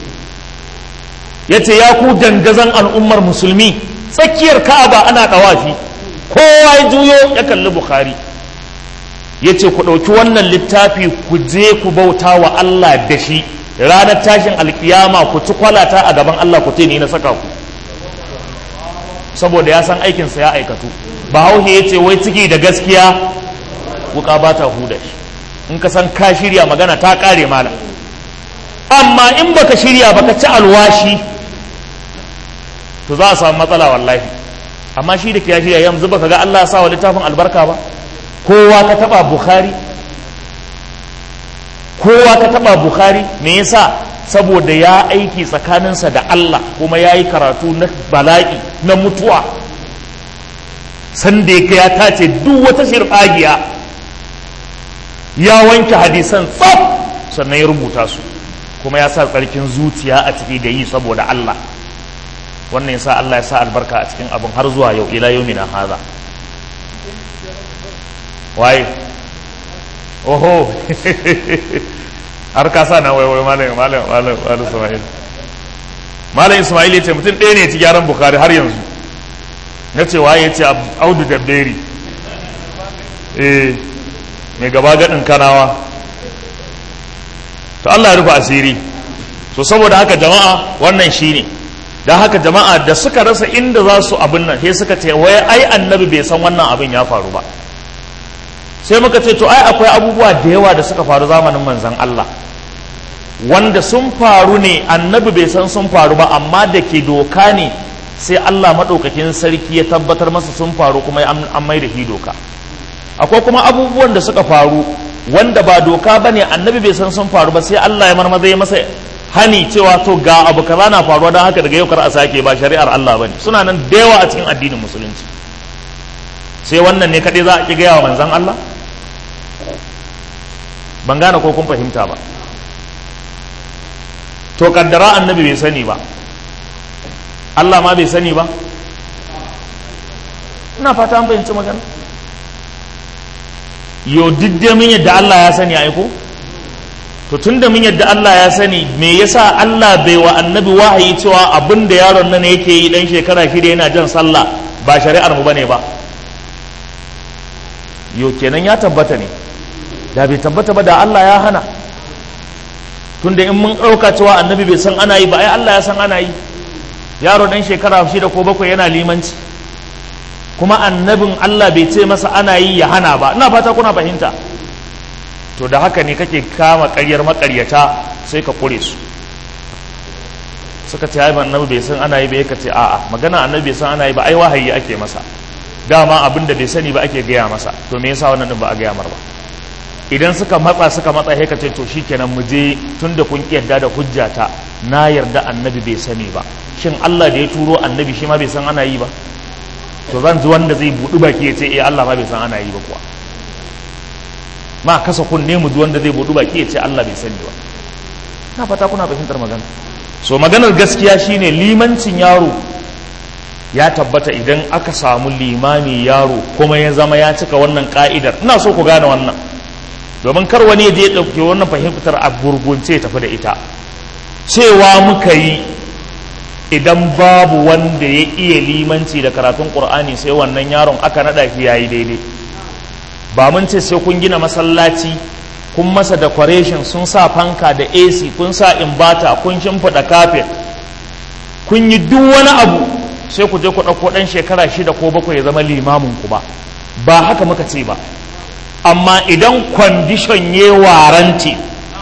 A: ya ce ya ku dandazon al'ummar musulmi tsakiyar ka'aba ana ɗawafi kowa ya juyo ya kalli bukhari ya ce ku ɗauki wannan littafi ku je ku bauta wa allah da shi ranar tashin alkiyama ku ci kwalata a gaban allah ku ni na saka ku saboda ya san aikinsa ya aikatu bahaushe ya ce wai ciki da gaskiya wuka ba ta huda shi in ka san ka shirya magana ta kare mala amma in baka shirya baka ci alwashi to za a samu matsala wallahi amma shi da ya shirya yanzu baka ga Allah ya sa wa littafin albarka ba kowa ka taba bukhari kowa ka taba bukhari me yasa saboda ya aiki tsakaninsa da Allah kuma ya yi karatu na bala'i na mutuwa sanda ya tace duk wata shirfagiya ya wanke hadisan tsaf sannan ya rubuta su kuma ya sa tsarkin zuciya a ciki da yi saboda Allah wannan ya sa Allah ya sa albarka a cikin abin har zuwa yau ila yau na haza waye oho har ka sa na waiwai malam malam malam malam Ismail malam Ismail ya ce mutum ɗaya ne ya ci gyaran Bukhari har yanzu na ce waye ya ce Audu Dabberi eh mai gaba gaɗin kanawa to Allah ya rufe asiri to saboda haka jama'a wannan shine dan haka jama'a da suka rasa inda za su abin nan sai suka ce wai ai annabi bai san wannan abin ya faru ba sai muka ce to ai akwai abubuwa da yawa da suka faru zamanin manzon Allah wanda sun faru ne annabi bai san sun faru ba amma da ke doka ne sai Allah maɗaukakin sarki ya tabbatar masa sun faru kuma an mai da shi doka akwai kuma abubuwan da suka faru wanda ba doka ba ne annabi bai san sun faru ba sai Allah ya marmaza ya masa hani cewa to ga abu kaza na faruwa don haka daga yau kar a sake ba shari'ar Allah bane suna nan da yawa a cikin addinin musulunci sai wannan ne kadai za a ki gaya wa manzon Allah ban gane ko kun fahimta ba to kaddara annabi bai sani ba Allah ma bai sani ba ina fata an fahimci magana yo duk da mun yadda Allah ya sani aiko to tun da mun yadda Allah ya sani me yasa Allah bai wa annabi wahayi cewa abin da yaron nan yake yi dan shekara shida yana jan sallah ba shari'ar mu bane ba yo kenan ya tabbata ne da bai tabbata ba da Allah ya hana tunda in mun ɗauka cewa annabi bai san ana yi ba ai Allah ya san ana yi yaro dan shekara shida ko bakwai yana limanci kuma annabin Allah bai ce masa ana yi ya hana ba ina fata kuna fahimta to da haka ne kake kama ƙaryar makaryata sai ka kure su suka ce ai annabi bai san ana yi ba yake ce a'a magana annabi bai san ana yi ba ai wahayi ake masa dama abin da bai sani ba ake gaya masa to me yasa wannan din ba a gaya mar ba idan suka matsa suka matsa sai ka ce to shikenan mu je tunda kun yarda da hujjata na yarda annabi bai sani ba shin Allah da ya turo annabi shi ma bai san ana yi ba to zan ji wanda zai buɗi baki ya ce eh Allah ma bai san ana yi ba kuwa ma kasa kunne mu ji wanda zai buɗi baki ya ce Allah bai sani ba na fata kuna fahimtar magana so maganar gaskiya shine limancin yaro ya tabbata idan aka samu limami yaro kuma ya zama ya cika wannan ka'idar ina so ku gane wannan domin kar wani ya je ɗauke wannan fahimtar a gurgunce tafi da ita cewa muka yi idan babu wanda ya iya limanci da karatun ƙur'ani sai wannan yaron aka naɗa shi yayi daidai ba mun ce sai kun gina masallaci kun masa decoration sun sa fanka da AC kun sa imbata kun shimfiɗa kafet kun yi duk wani abu sai ku je ku ɗauko ɗan shekara shida ko bakwai ya zama limamin ku ba ba haka muka ce ba amma idan kwandishon ya waranti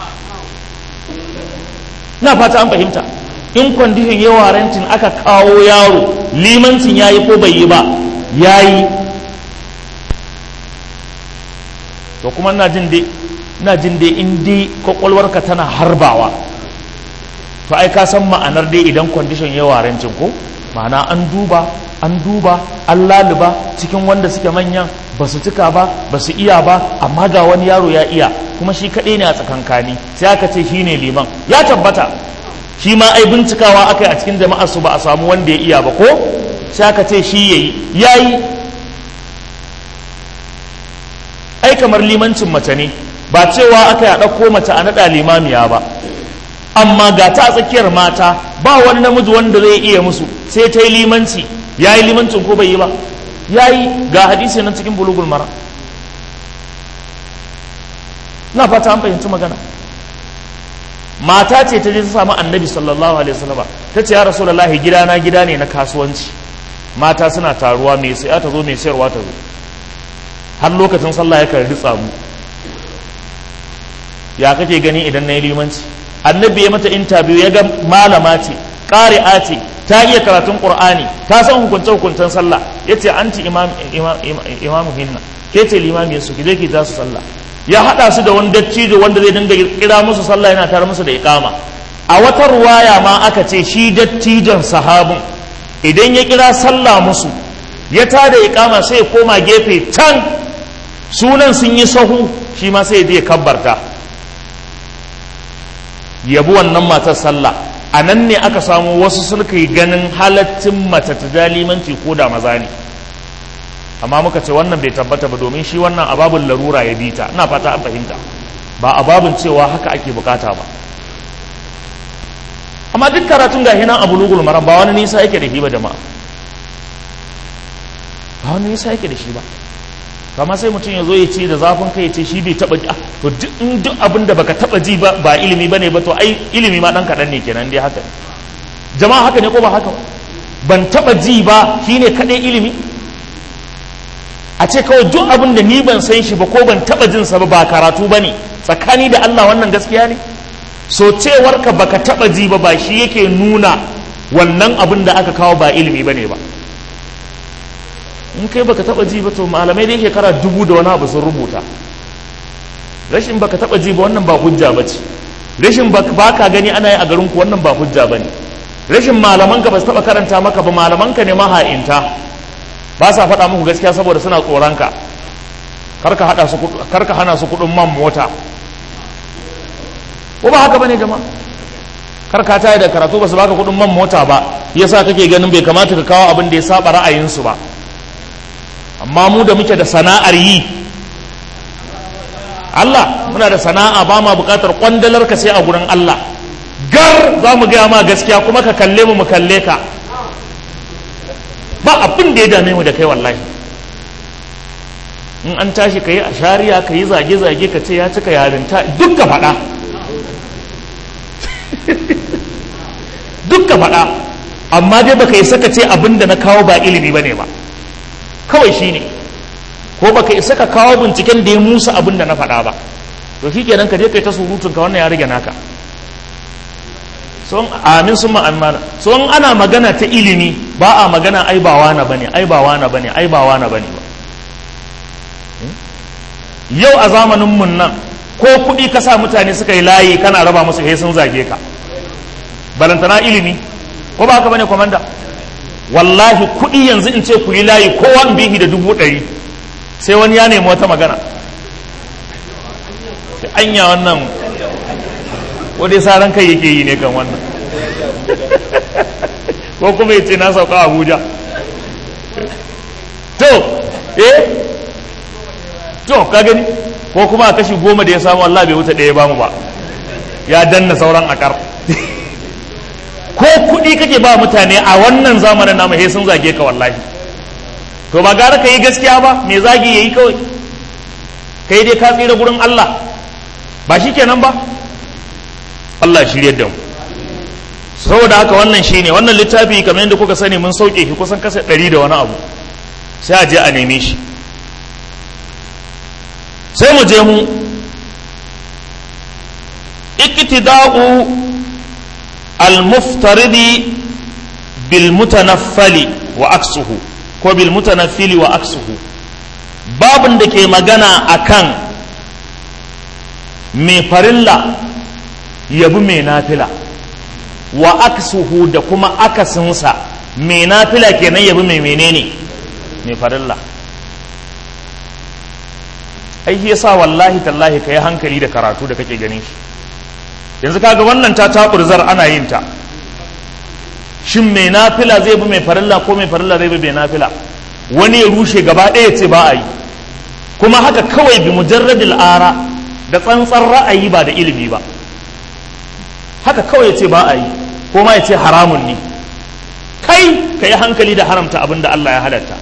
A: na fata an fahimta in kwandishin ya warantin aka kawo yaro limancin ya yi ko bai yi ba ya yi to kuma na jin dai na jin dai in dai kwakwalwarka tana harbawa to ai ka san ma'anar dai idan condition ya warancin ko ma'ana an duba an duba an laluba cikin wanda suke manyan ba su cika ba ba su iya ba amma ga wani yaro ya iya kuma shi kaɗai ne a tsakankani sai aka ce shi ne liman ya tabbata shi ma ai bincikawa aka yi a cikin jama'ar su ba a samu wanda ya iya ba ko sai aka ce shi yayi yayi ai kamar limancin mace ne ba cewa aka yi a ɗauko mace a naɗa limamiya ba amma ga ta tsakiyar mata ba wani namiji wanda zai iya musu sai ta yi limanci ya yi limancin ko bai yi ba ya yi ga hadisi nan cikin bulugul mara na fata an fahimci magana mata ce ta je ta samu annabi sallallahu alaihi wasallam ta ce ya rasulullahi gidana gida ne na kasuwanci mata suna taruwa mai sai ta zo mai sayarwa ta zo har lokacin sallah ya karbi tsamu ya kake gani idan na yi limanci annabi ya mata interview ya ga malama ce ƙari'a ce ta iya karatun qur'ani ta san hukunce hukuncen sallah yace anti imam imamu hinna ke ce limami su ki je ki ta su sallah ya hada su da wani dattijo wanda zai dinga kira musu sallah yana tare musu da iqama a wata ruwaya ma aka ce shi dattijon sahabin idan ya kira sallah musu ya tada iqama sai ya koma gefe can sunan sun yi sahu shi ma sai ya je kabbarta yabi wannan matar sallah a nan ne aka samu wasu sulka yi ganin halaccin mace ta limanci ko da maza ne amma muka ce wannan bai tabbata ba domin shi wannan ababun larura ya bi ta ina fata an fahimta ba ababun cewa haka ake bukata ba amma duk karatun ga hinan abu lugul maram ba wani nisa yake da shi ba jama'a ba wani nisa yake da shi ba kama sai mutum ya zo ya ce da zafin kai ya ce shi bai taba ji to duk abin da baka taba ji ba ba ilimi bane ba to ai ilimi ma dan kadan ne kenan dai haka jama'a haka ne ko ba haka ban taba ji ba shine kadai ilimi a ce kawai duk abin da ni ban san shi ba ko ban taba jin sa ba ba karatu bane tsakani da Allah wannan gaskiya ne so cewar ka baka taba ji ba ba shi yake nuna wannan abin da aka kawo ba ilimi bane ba in kai baka taba ji ba to malamai dai shekara dubu da wani abu sun rubuta rashin baka taba ji ba wannan ba hujja ba ce rashin baka gani ana yi a garin ku wannan ba hujja ba ne rashin malaman ka ba su taba karanta maka ba malaman ka ne maha'inta ba sa faɗa muku gaskiya saboda suna tsoron ka karka hada su karka hana su kuɗin man mota ko ba haka bane jama'a karka ta da karatu ba su baka kuɗin man mota ba yasa kake ganin bai kamata ka kawo abin da ya saba ra'ayinsu ba amma mu da muke da sana'ar yi Allah muna da sana'a ba ma bukatar kwandalar ka sai a gurin Allah gar za mu gaya ma gaskiya kuma ka kalle mu mu kalle ka ba abin da ya dame mu da kai wallahi in an tashi ka yi a shari'a ka yi zage-zage ka ce ya cika yarinta duk ka faɗa duk ka faɗa amma dai baka yi saka ce abin da na kawo ba ilimi ba ne ba kawai shi ne ko baka isa ka kawo binciken da ya musa abin da na faɗa ba to shi kenan ka je kai ta surutun ka wannan ya rage naka son amin sun ma'amana son ana magana ta ilimi ba a magana ai ba wana bane ai ba wana bane ai ba wana bane ba yau a zamanin mun nan ko kuɗi ka sa mutane suka yi layi kana raba musu he sun zage ka balantana ilimi ko ba haka bane komanda wallahi kuɗi yanzu in ce ku yi layi kowa in bihi da dubu ɗari sai wani ya nemi wata magana anya wannan ko dai saran kai yake yi ne kan wannan ko kuma yace na sauka abuja to eh to ka gani ko kuma a kashi goma da ya samu Allah bai wuce ɗaya ba mu ba ya danna sauran akar ko kuɗi kake ba mutane a wannan zamanin namu he sun zage ka wallahi to ba gara ka yi gaskiya ba me zagi yayi kawai kai dai ka tsira gurin Allah ba shi kenan ba Allah shirye da mu saboda haka wannan shine wannan littafi kamar yadda kuka sani mun sauke shi kusan kasa ɗari da wani abu sai a je a neme shi sai mu je mu iktida'u al-muftaridi bil mutanaffali wa aksuhu ko bil mutanaffili wa aksuhu babin da ke magana akan mai farilla yabi mai nafila wa aksuhu da kuma akasinsa mai nafila kenan yabi mai menene mai farilla ai shi yasa wallahi tallahi kai hankali da karatu da kake gani shi yanzu kaga wannan ta taburzar ana yin ta shin mai nafila zai bi mai farilla ko mai farilla zai bi mai nafila wani ya rushe gaba ɗaya ce ba a yi kuma haka kawai bi mujarradil ara da tsantsar ra'ayi ba da ilimi ba haka kawai ya ce ba a yi ko ma ya ce haramun ne kai ka yi hankali da haramta abin da Allah ya halatta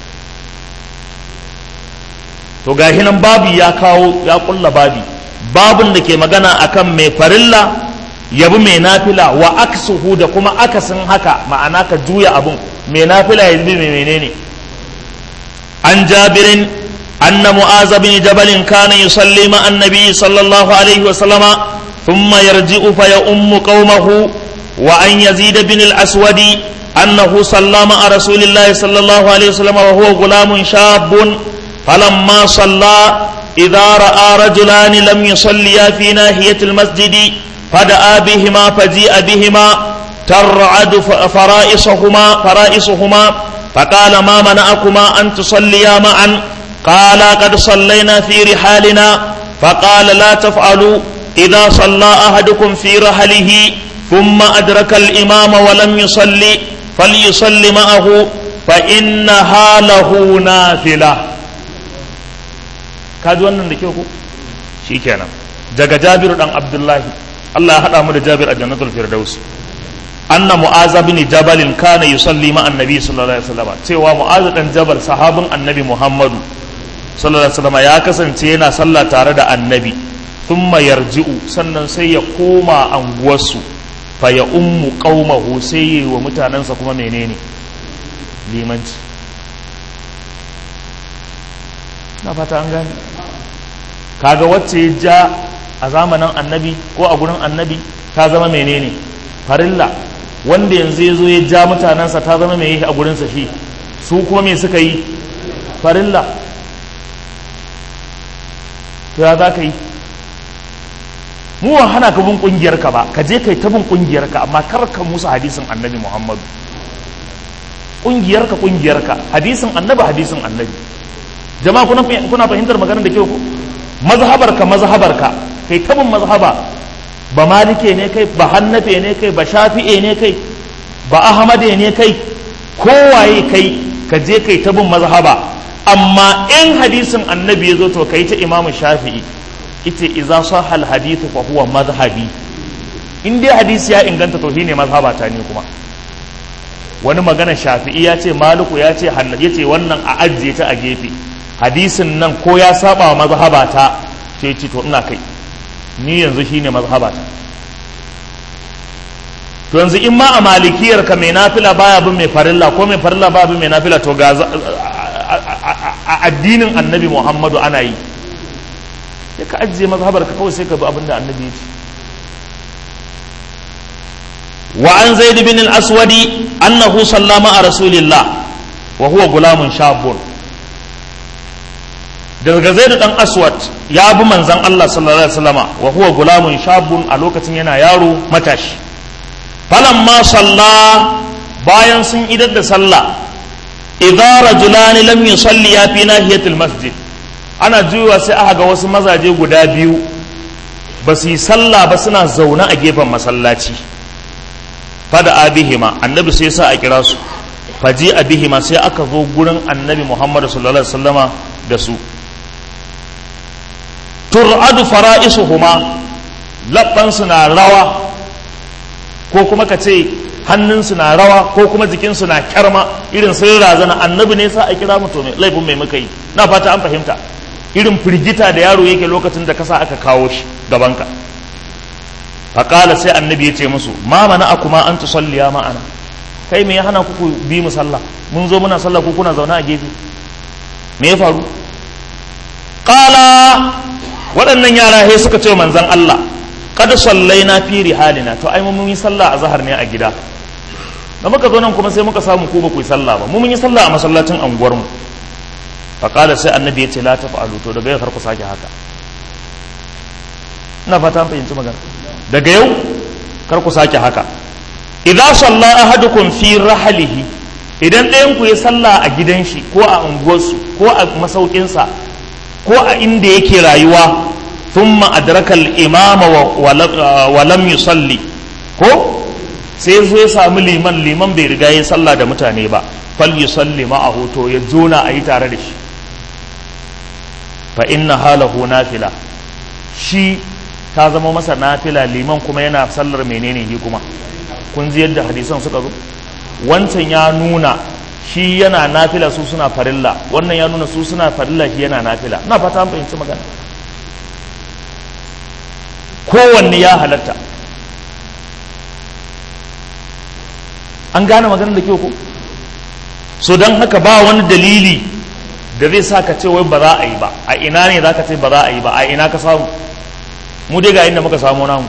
A: to gashi nan babi ya kawo ya kulla babi babun da ke magana akan mai farilla yabi mai nafila wa aksuhu da kuma akasin haka ma'ana ka juya abun mai nafila ya bi mai menene an jabirin anna mu'az bin jabal kana yusalli ma annabi sallallahu alaihi wa sallama thumma yarji'u fa ya ummu qaumahu wa an yazid bin al-aswadi annahu sallama a rasulillahi sallallahu alaihi wa sallama wa huwa gulamun shabun فلما صلى إذا رأى رجلان لم يصليا في ناحية المسجد فدعا بهما فجيء بهما ترعد فرائصهما فرائصهما فقال ما منعكما أن تصليا معا قال قد صلينا في رحالنا فقال لا تفعلوا إذا صلى أحدكم في رحله ثم أدرك الإمام ولم يصلي فليصلي معه فإنها له نافلة ka ji wannan da kyau ko shikenan daga jabiru dan abdullahi Allah ya hada mu da jabir a jannatul firdaus anna mu'az bin jabal kana yusalli ma annabi sallallahu alaihi wasallam cewa mu'az dan jabal sahabin annabi muhammadu sallallahu alaihi wasallam ya kasance yana sallah tare da annabi thumma yarji'u sannan sai ya koma anguwarsu fa ya ummu qaumahu sai wa mutanansa kuma menene limanci na fata an gane kaga wacce ya ja a zamanin annabi ko a gurin annabi ta zama menene farilla wanda yanzu ya zo ya ja mutanensa ta zama mai a gurinsa shi su kuma me suka yi farilla to ya za ka yi mu wa hana ka bin kungiyarka ba ka je kai ta bin kungiyarka amma kar ka musu hadisin annabi muhammadu kungiyarka kungiyarka hadisin annabi hadisin annabi jama'a kuna kuna fahimtar maganar da ke ku mazhabarka mazhabarka kai tabin mazhaba ba malike ne kai ba hannafe ne kai ba shafi'e ne kai ba ahmade ne kai kowaye kai ka je kai tabin mazhaba amma in hadisin annabi ya zo to kai ta imamu shafi'i ita iza sahal hadithu fa huwa mazhabi in dai hadisi ya inganta to shine mazhabata ne kuma wani magana shafi'i ya ce maluku ya ce hannafi ya ce wannan a ajiye ta a gefe hadisin nan ko ya saba wa mazhabata ce ce to ina kai ni yanzu shine mazhabata to yanzu in ma a malikiyar ka mai nafila baya bin mai farilla ko mai farilla baya bin mai nafila to ga a addinin annabi muhammadu ana yi ya ka ajiye mazhabar ka kawai sai ka bi abin da annabi ya ce وعن زيد بن الأسود أنه صلى مع رسول الله وهو غلام شاب daga zaidu dan aswad ya bi manzan Allah sallallahu alaihi wasallama wa huwa gulamun shabun a lokacin yana yaro matashi falamma salla bayan sun idar da sallah idza rajulan lam yusalli ya fi nahiyatil masjid ana juyowa sai aka ga wasu mazaje guda biyu ba su yi sallah ba suna zaune a gefen masallaci fada abihima annabi sai sa a kira su faji abihima sai aka zo gurin annabi muhammadu sallallahu alaihi wasallama da su tur'adu fara'isuhuma labbansu na rawa ko kuma ka ce hannunsu na rawa ko kuma jikinsu na kyarma irin sun razana annabi ne sa a kira mutu mai laifin mai muka yi na fata an fahimta irin firgita da yaro yake lokacin da kasa aka kawo shi gabanka faƙala sai annabi ya ce musu ma mana a kuma an tusalliya ma'ana kai me ya hana ku bi mu sallah mun zo muna sallah ku kuna zaune a gefe me ya faru ƙala waɗannan yara he suka ce manzan Allah kada sallai na fi rihalina to ai mun yi sallah a zahar ne a gida da muka zo nan kuma sai muka samu ku ba ku yi sallah ba mu mun yi sallah a masallacin anguwar mu faƙala sai annabi ya ce la tafa'alu to daga yau kar ku sake haka ina fata an fahimci magana daga yau kar ku sake haka idan salla ahadukum fi rahalihi idan ɗayan ku ya salla a gidan shi ko a unguwarsu ko a masaukinsa ko a inda yake rayuwa thumma adraka al-imama wa lam yusalli ko sai zo ya samu liman liman bai riga ya sallah da mutane ba fal yusalli ma'ahu to ya jona a yi tare da shi fa inna halahu nafila shi ta zama masa nafila liman kuma yana sallar menene shi kuma kun ji yadda hadisan suka zo wancan ya nuna shi yana nafila su suna farilla wannan ya nuna su suna farilla shi yana nafila na fata an fahimci magana kowanne ya halatta an gane maganar da kyau ko so don haka ba wani dalili da zai sa ka ce wai ba za a yi ba a ina ne za ka ce ba za a yi ba a ina ka samu mu dai ga inda muka samu namu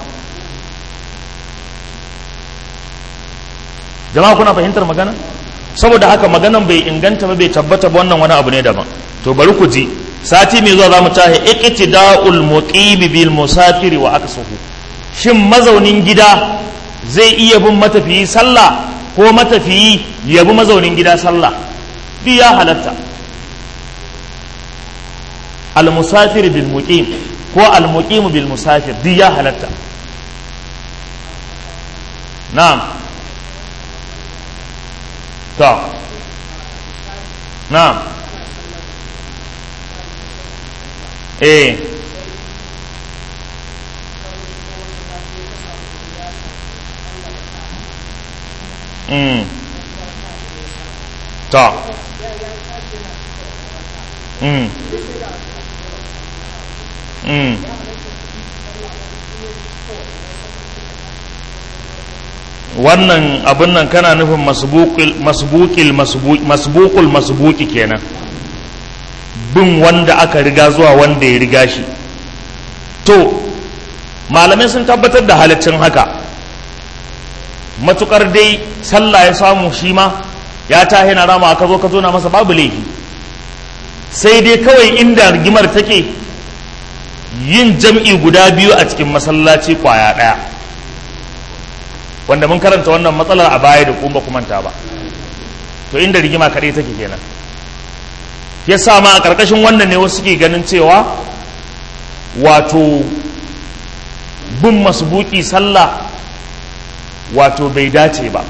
A: jama'a kuna fahimtar magana saboda haka maganan bai inganta ba bai tabbata ba wannan wani abu ne daban to bari ku ji sati mai zuwa zamu tahi iqtida'ul muqimi bil musafiri wa aksuhu shin mazaunin gida zai iya bin matafiyi sallah ko matafiyi ya bi mazaunin gida sallah duk ya halatta al musafir bil muqim ko al muqim bil musafir duk ya halatta na'am to na'am eh mm to mm mm wannan abun nan kana nufin masbukil masbukul masbuki kenan bin wanda aka riga zuwa wanda ya riga shi to malamai sun tabbatar da halaccin haka matukar dai sallah ya samu shi ma ya tahi na rama aka zo ka zo na masa babu laifi sai dai kawai inda rigimar take yin jam'i guda biyu a cikin masallaci kwaya ɗaya wanda mun karanta wannan matsalar a baya da kuma kumanta ba to inda rigima kaɗai take kenan ya sa ma a ƙarƙashin wannan ne wasu ke ganin cewa wato bin masbuki sallah wato bai dace ba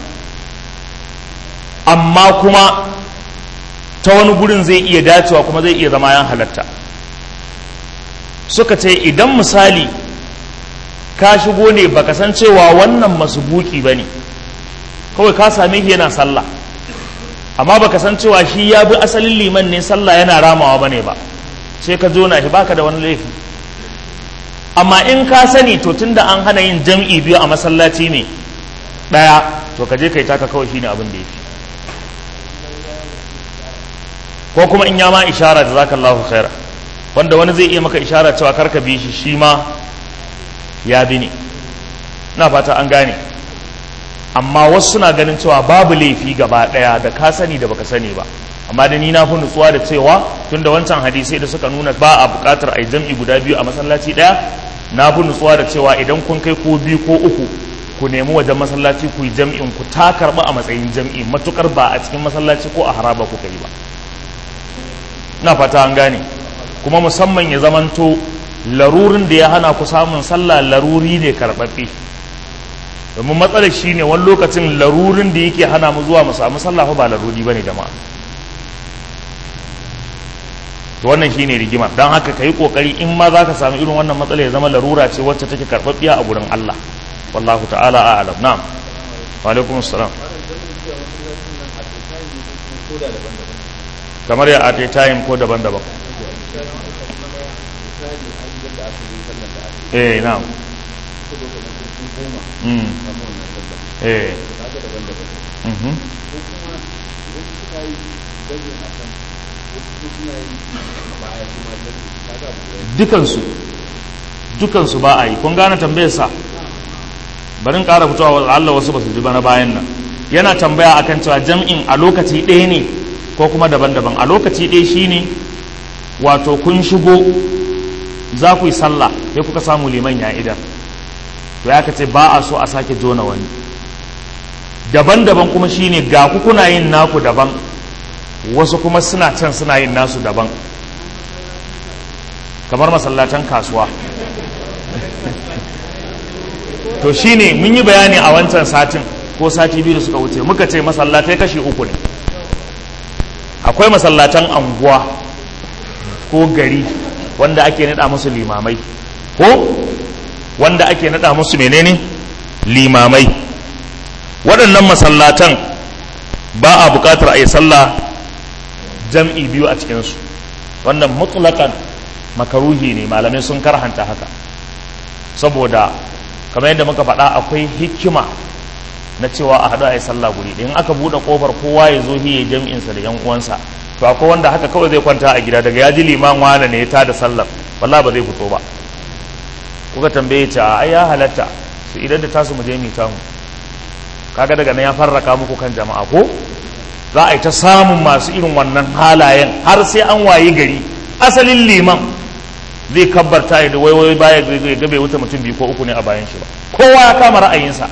A: amma kuma ta wani gurin zai iya dacewa kuma zai iya zama yan halatta suka ce idan misali ka shigo ne baka san cewa wannan masbuki ba ne kawai ka same shi yana sallah amma baka san cewa shi ya bi asalin liman ne sallah yana ramawa ba ne ba sai ka jona shi baka da wani laifi amma in ka sani to tunda an hana yin jam'i biyu a masallaci ne ɗaya to ka je kai taka kawai shine abin da yake ko kuma in ya ma ishara da zaka Allahu khaira wanda wani zai iya maka ishara cewa karka bi shi shi ma ya bi ne na fata an gane amma wasu suna ganin cewa babu laifi gaba ɗaya da ka sani da baka sani ba amma da ni na fi nutsuwa da cewa tunda wancan hadisai da suka nuna ba a buƙatar a yi jam'i guda biyu a masallaci ɗaya na fi nutsuwa da cewa idan kun kai ko biyu ko uku ku nemi wajen masallaci ku yi jam'in ku ta karɓa a matsayin jam'i matukar ba a cikin masallaci ko a haraba kuka yi ba na fata an gane kuma musamman ya zamanto larurin da ya hana ku samun sallah laruri ne karɓaɓɓe domin matsalar shi ne wani lokacin larurin da yake hana mu zuwa mu samu sallah ba laruri ba ne jama'a to wannan shi ne rigima don haka ka yi ƙoƙari in ma za ka samu irin wannan matsala ya zama larura ce wacce take karɓaɓɓiya a gurin Allah wallahu ta'ala a'lam na'am wa alaikum assalam kamar ya at a time ko daban-daban eh na'am mm eh mhm dukansu dukansu ba a yi kun gane tambayarsa bari in ƙara fitowa wa Allah wasu ba su ji bana bayan nan yana tambaya akan cewa jam'in a lokaci ɗaya ne ko kuma daban-daban a lokaci ɗaya shine wato kun shigo za ku yi sallah sai kuka samu liman ya idan to ya ce ba a so a sake jona wani daban-daban kuma shine ga ku kuna yin naku daban wasu kuma suna can suna yin nasu daban kamar masallatan kasuwa to shine mun yi bayani a wancan satin ko sati biyu da suka wuce muka ce masallatai kashi uku ne akwai masallatan anguwa ko gari wanda ake nada musu limamai ko wanda ake nada musu menene limamai waɗannan masallatan ba a buƙatar a yi sallah jam'i biyu a cikinsu wannan mutlaƙan makaruhi ne malamai sun karhanta haka saboda kamar yadda muka faɗa akwai hikima na cewa a haɗu a yi sallah guri in aka buɗe ƙofar kowa ya zo hiye jam'insa da yan uwansa to akwai wanda haka kawai zai kwanta a gida daga ya ji liman wane ne ya tada sallar wallah ba zai fito ba kuka tambaye ta ai ya halatta su idan da tasu mu je mu tamu kaga daga nan ya farraka muku kan jama'a ko za a yi ta samun masu irin wannan halayen har sai an wayi gari asalin liman zai kabbarta ya da waiwai baya zai gabe wuta mutum biyu ko uku ne a bayan shi ba kowa ya kama ra'ayinsa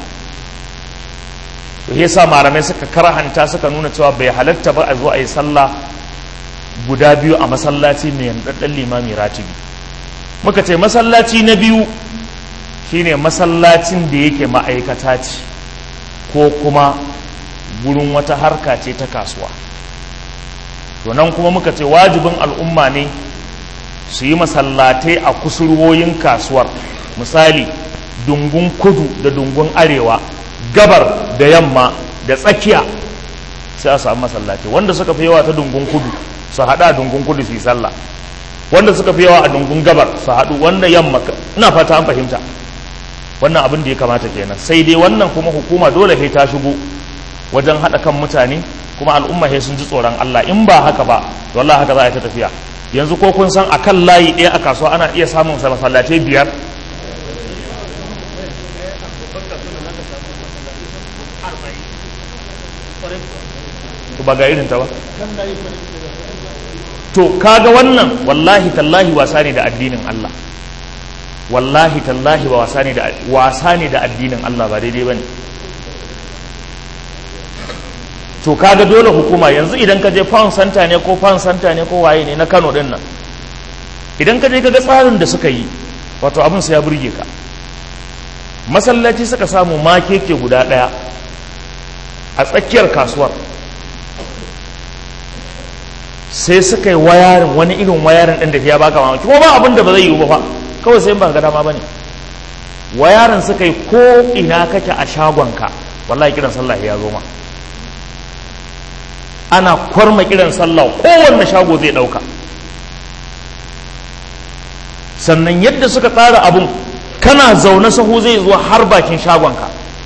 A: to yasa malamai suka karhanta suka nuna cewa bai halatta ba a zo a yi sallah guda biyu a masallaci mai yandaddan limami ratibi muka ce masallaci na biyu shine masallacin da yake ma'aikata ce ko kuma gurin wata harka ce ta kasuwa to nan kuma muka ce wajibin al'umma ne su yi masallatai a kusurwoyin kasuwar misali dungun kudu da dungun arewa gabar da yamma da tsakiya sai a samu masallaci wanda suka fi yawa ta dungun kudu su haɗa a dungun kudu su yi sallah wanda suka fi yawa a dungun gabar su haɗu wanda yamma ina fata an fahimta wannan abin da ya kamata kenan sai dai wannan kuma hukuma dole sai ta shigo wajen haɗa kan mutane kuma al'umma sai sun ji tsoron Allah in ba haka ba wallahi haka za a yi ta tafiya yanzu ko kun san akan layi ɗaya a kasuwa ana iya samun masallatai biyar to ba ga irin ta ba to kaga wannan wallahi tallahi wasa ne da addinin Allah wallahi tallahi ba wasa ne da wasa ne da addinin Allah ba daidai bane to kaga dole hukuma yanzu idan ka je pound center ne ko pound center ne ko waye ne na Kano din nan idan ka je ka ga tsarin da suka yi wato abin sai ya burge ka masallaci suka samu makeke guda daya a tsakiyar kasuwar sai suka yi wayarin wani irin wayarin ɗin da ya baka mamaki ko ba abin da ba zai yiwu ba fa kawai sai ba ga dama ba ne wayarin suka yi ko ina kake a shagonka wallahi kiran sallah ya zo ma ana kwarma kiran sallah kowanne shago zai ɗauka sannan yadda suka tsara abun kana zaune sahu zai zuwa har bakin shagonka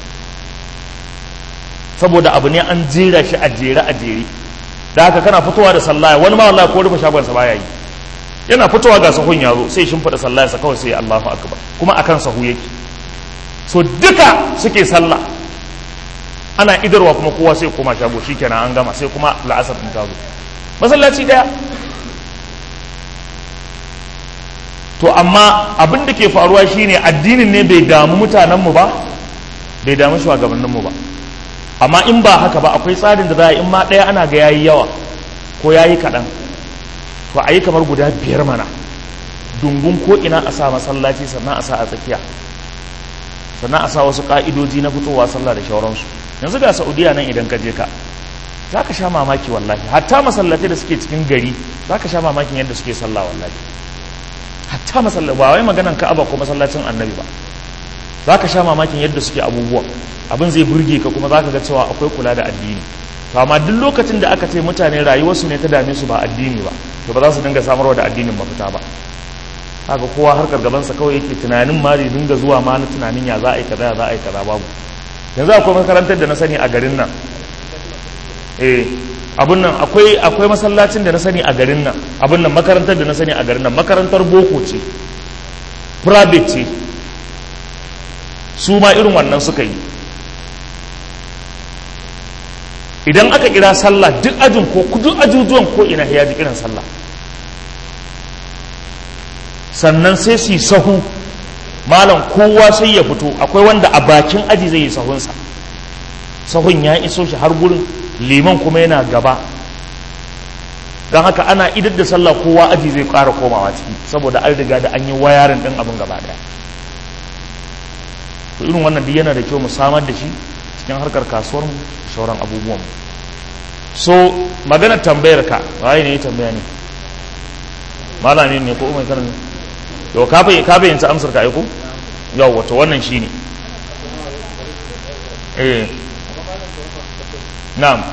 A: saboda abu ne an jera shi a jere a jere da haka kana fitowa da sallaya wani ma wallahi ko rufe shagonsa baya yi yana fitowa ga sahun ya zo sai shimfiɗa sallayarsa kawai sai Allahu akbar kuma akan sahu yake so duka suke sallah ana idarwa kuma kowa sai koma shago shikenan an gama sai kuma la'asar din ta zo masallaci daya to amma abin da ke faruwa shine addinin ne bai damu mutanenmu ba bai damu shugabanninmu ba amma in ba haka ba akwai tsarin da za a in ma ɗaya ana ga yayi yawa ko yayi kaɗan to a yi kamar guda biyar mana dungun ko ina a sa masallaci sannan a sa a tsakiya sannan a sa wasu ƙa'idoji na fitowa sallah da shauransu yanzu ga saudiya nan idan ka je ka za ka sha mamaki wallahi hatta masallatai da suke cikin gari za ka sha mamakin yadda suke sallah wallahi hatta masallaci ba wai maganan ka'aba ko masallacin annabi ba za ka sha mamakin yadda suke abubuwa abin zai burge ka kuma za ka ga cewa akwai kula da addini to amma duk lokacin da aka ce mutane rayuwarsu ne ta dame su ba addini ba to ba za su dinga samarwa da addinin mafita ba haka kowa harkar gabansa kawai yake tunanin ma zai dinga zuwa ma na tunanin ya za a yi kaza ya za a yi kaza babu yanzu akwai makarantar da na sani a garin nan eh abun nan akwai akwai masallacin da na sani a garin nan abun nan makarantar da na sani a garin nan makarantar boko ce private ce su ma irin wannan suka yi idan aka kira sallah duk ajin ko duk ajujuwan ko ina ya ji kiran sallah sannan sai su yi sahu malam kowa sai ya fito akwai wanda a bakin aji zai yi sahunsa sahun ya iso shi har gurin liman kuma yana gaba don haka ana idar da sallah kowa aji zai ƙara komawa ciki saboda an riga da an yi wayarin ɗin abin gaba ɗaya to irin wannan duk yana da kyau mu samar da shi cikin harkar kasuwar mu sauran abubuwan mu so maganar tambayar ka waye ne ya tambaya ne malami ne ko mai karin yau ka fahimci amsar ka aiko yau wato wannan shine eh na'am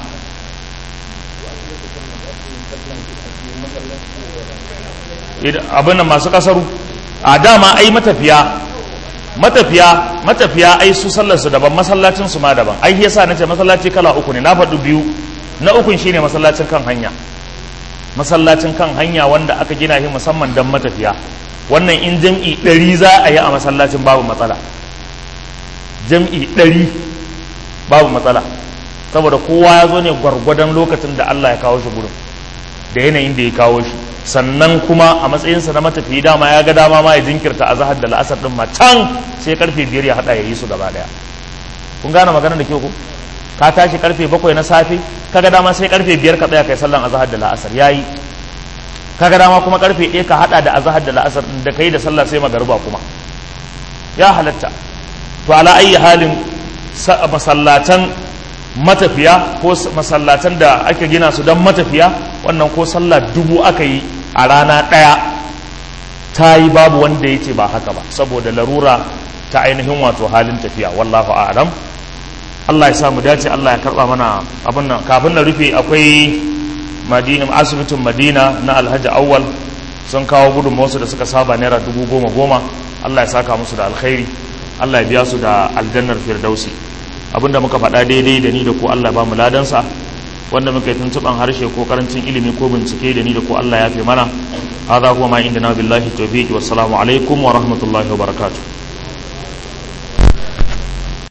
A: abin da masu kasaru a dama ai matafiya matafiya matafiya ai su sallarsu daban masallacin su ma daban ai yasa nace masallaci kala uku ne na faɗi biyu na ukun shine masallacin kan hanya masallacin kan hanya wanda aka gina shi musamman don matafiya wannan in jam'i ɗari za a yi a masallacin babu matsala jam'i ɗari babu matsala saboda kowa ya zo ne gwargwadon lokacin da Allah ya kawo shi gurin da yanayin da ya kawo shi sannan kuma a matsayinsa na matafiyi dama ya ga dama ma ya jinkirta a zahar da la'asar din ma can sai karfe biyar ya hada ya yi su gaba daya kun gane maganar da ke ku ka tashi karfe bakwai na safe kaga dama sai karfe biyar ka tsaya kai sallan azahar da la'asar yayi kaga dama kuma karfe ɗaya ka hada da azahar da la'asar da kai da sallah sai magariba kuma ya halatta to ala ayi halin masallatan matafiya ko masallatan da ake gina su don matafiya wannan ko sallah dubu aka yi a rana ɗaya ta yi babu wanda ya ce ba haka ba saboda larura ta ainihin wato halin tafiya wallahu a'lam Allah ya samu dace Allah ya karba mana abin nan kafin na rufe akwai madinin asibitin madina na alhaji awwal sun kawo gudunmawarsu da suka saba naira dubu goma goma Allah ya saka musu da alkhairi Allah ya biya su da aljannar firdausi abinda muka faɗa daidai da ni da ko Allah ba mu ladansa wanda muka yi tuntuɓan harshe ko karancin ilimi ko bincike da ni da ko Allah ya fi mana hadha huwa ma indana billahi tawfiq wassalamu alaikum wa rahmatullahi wa barakatuh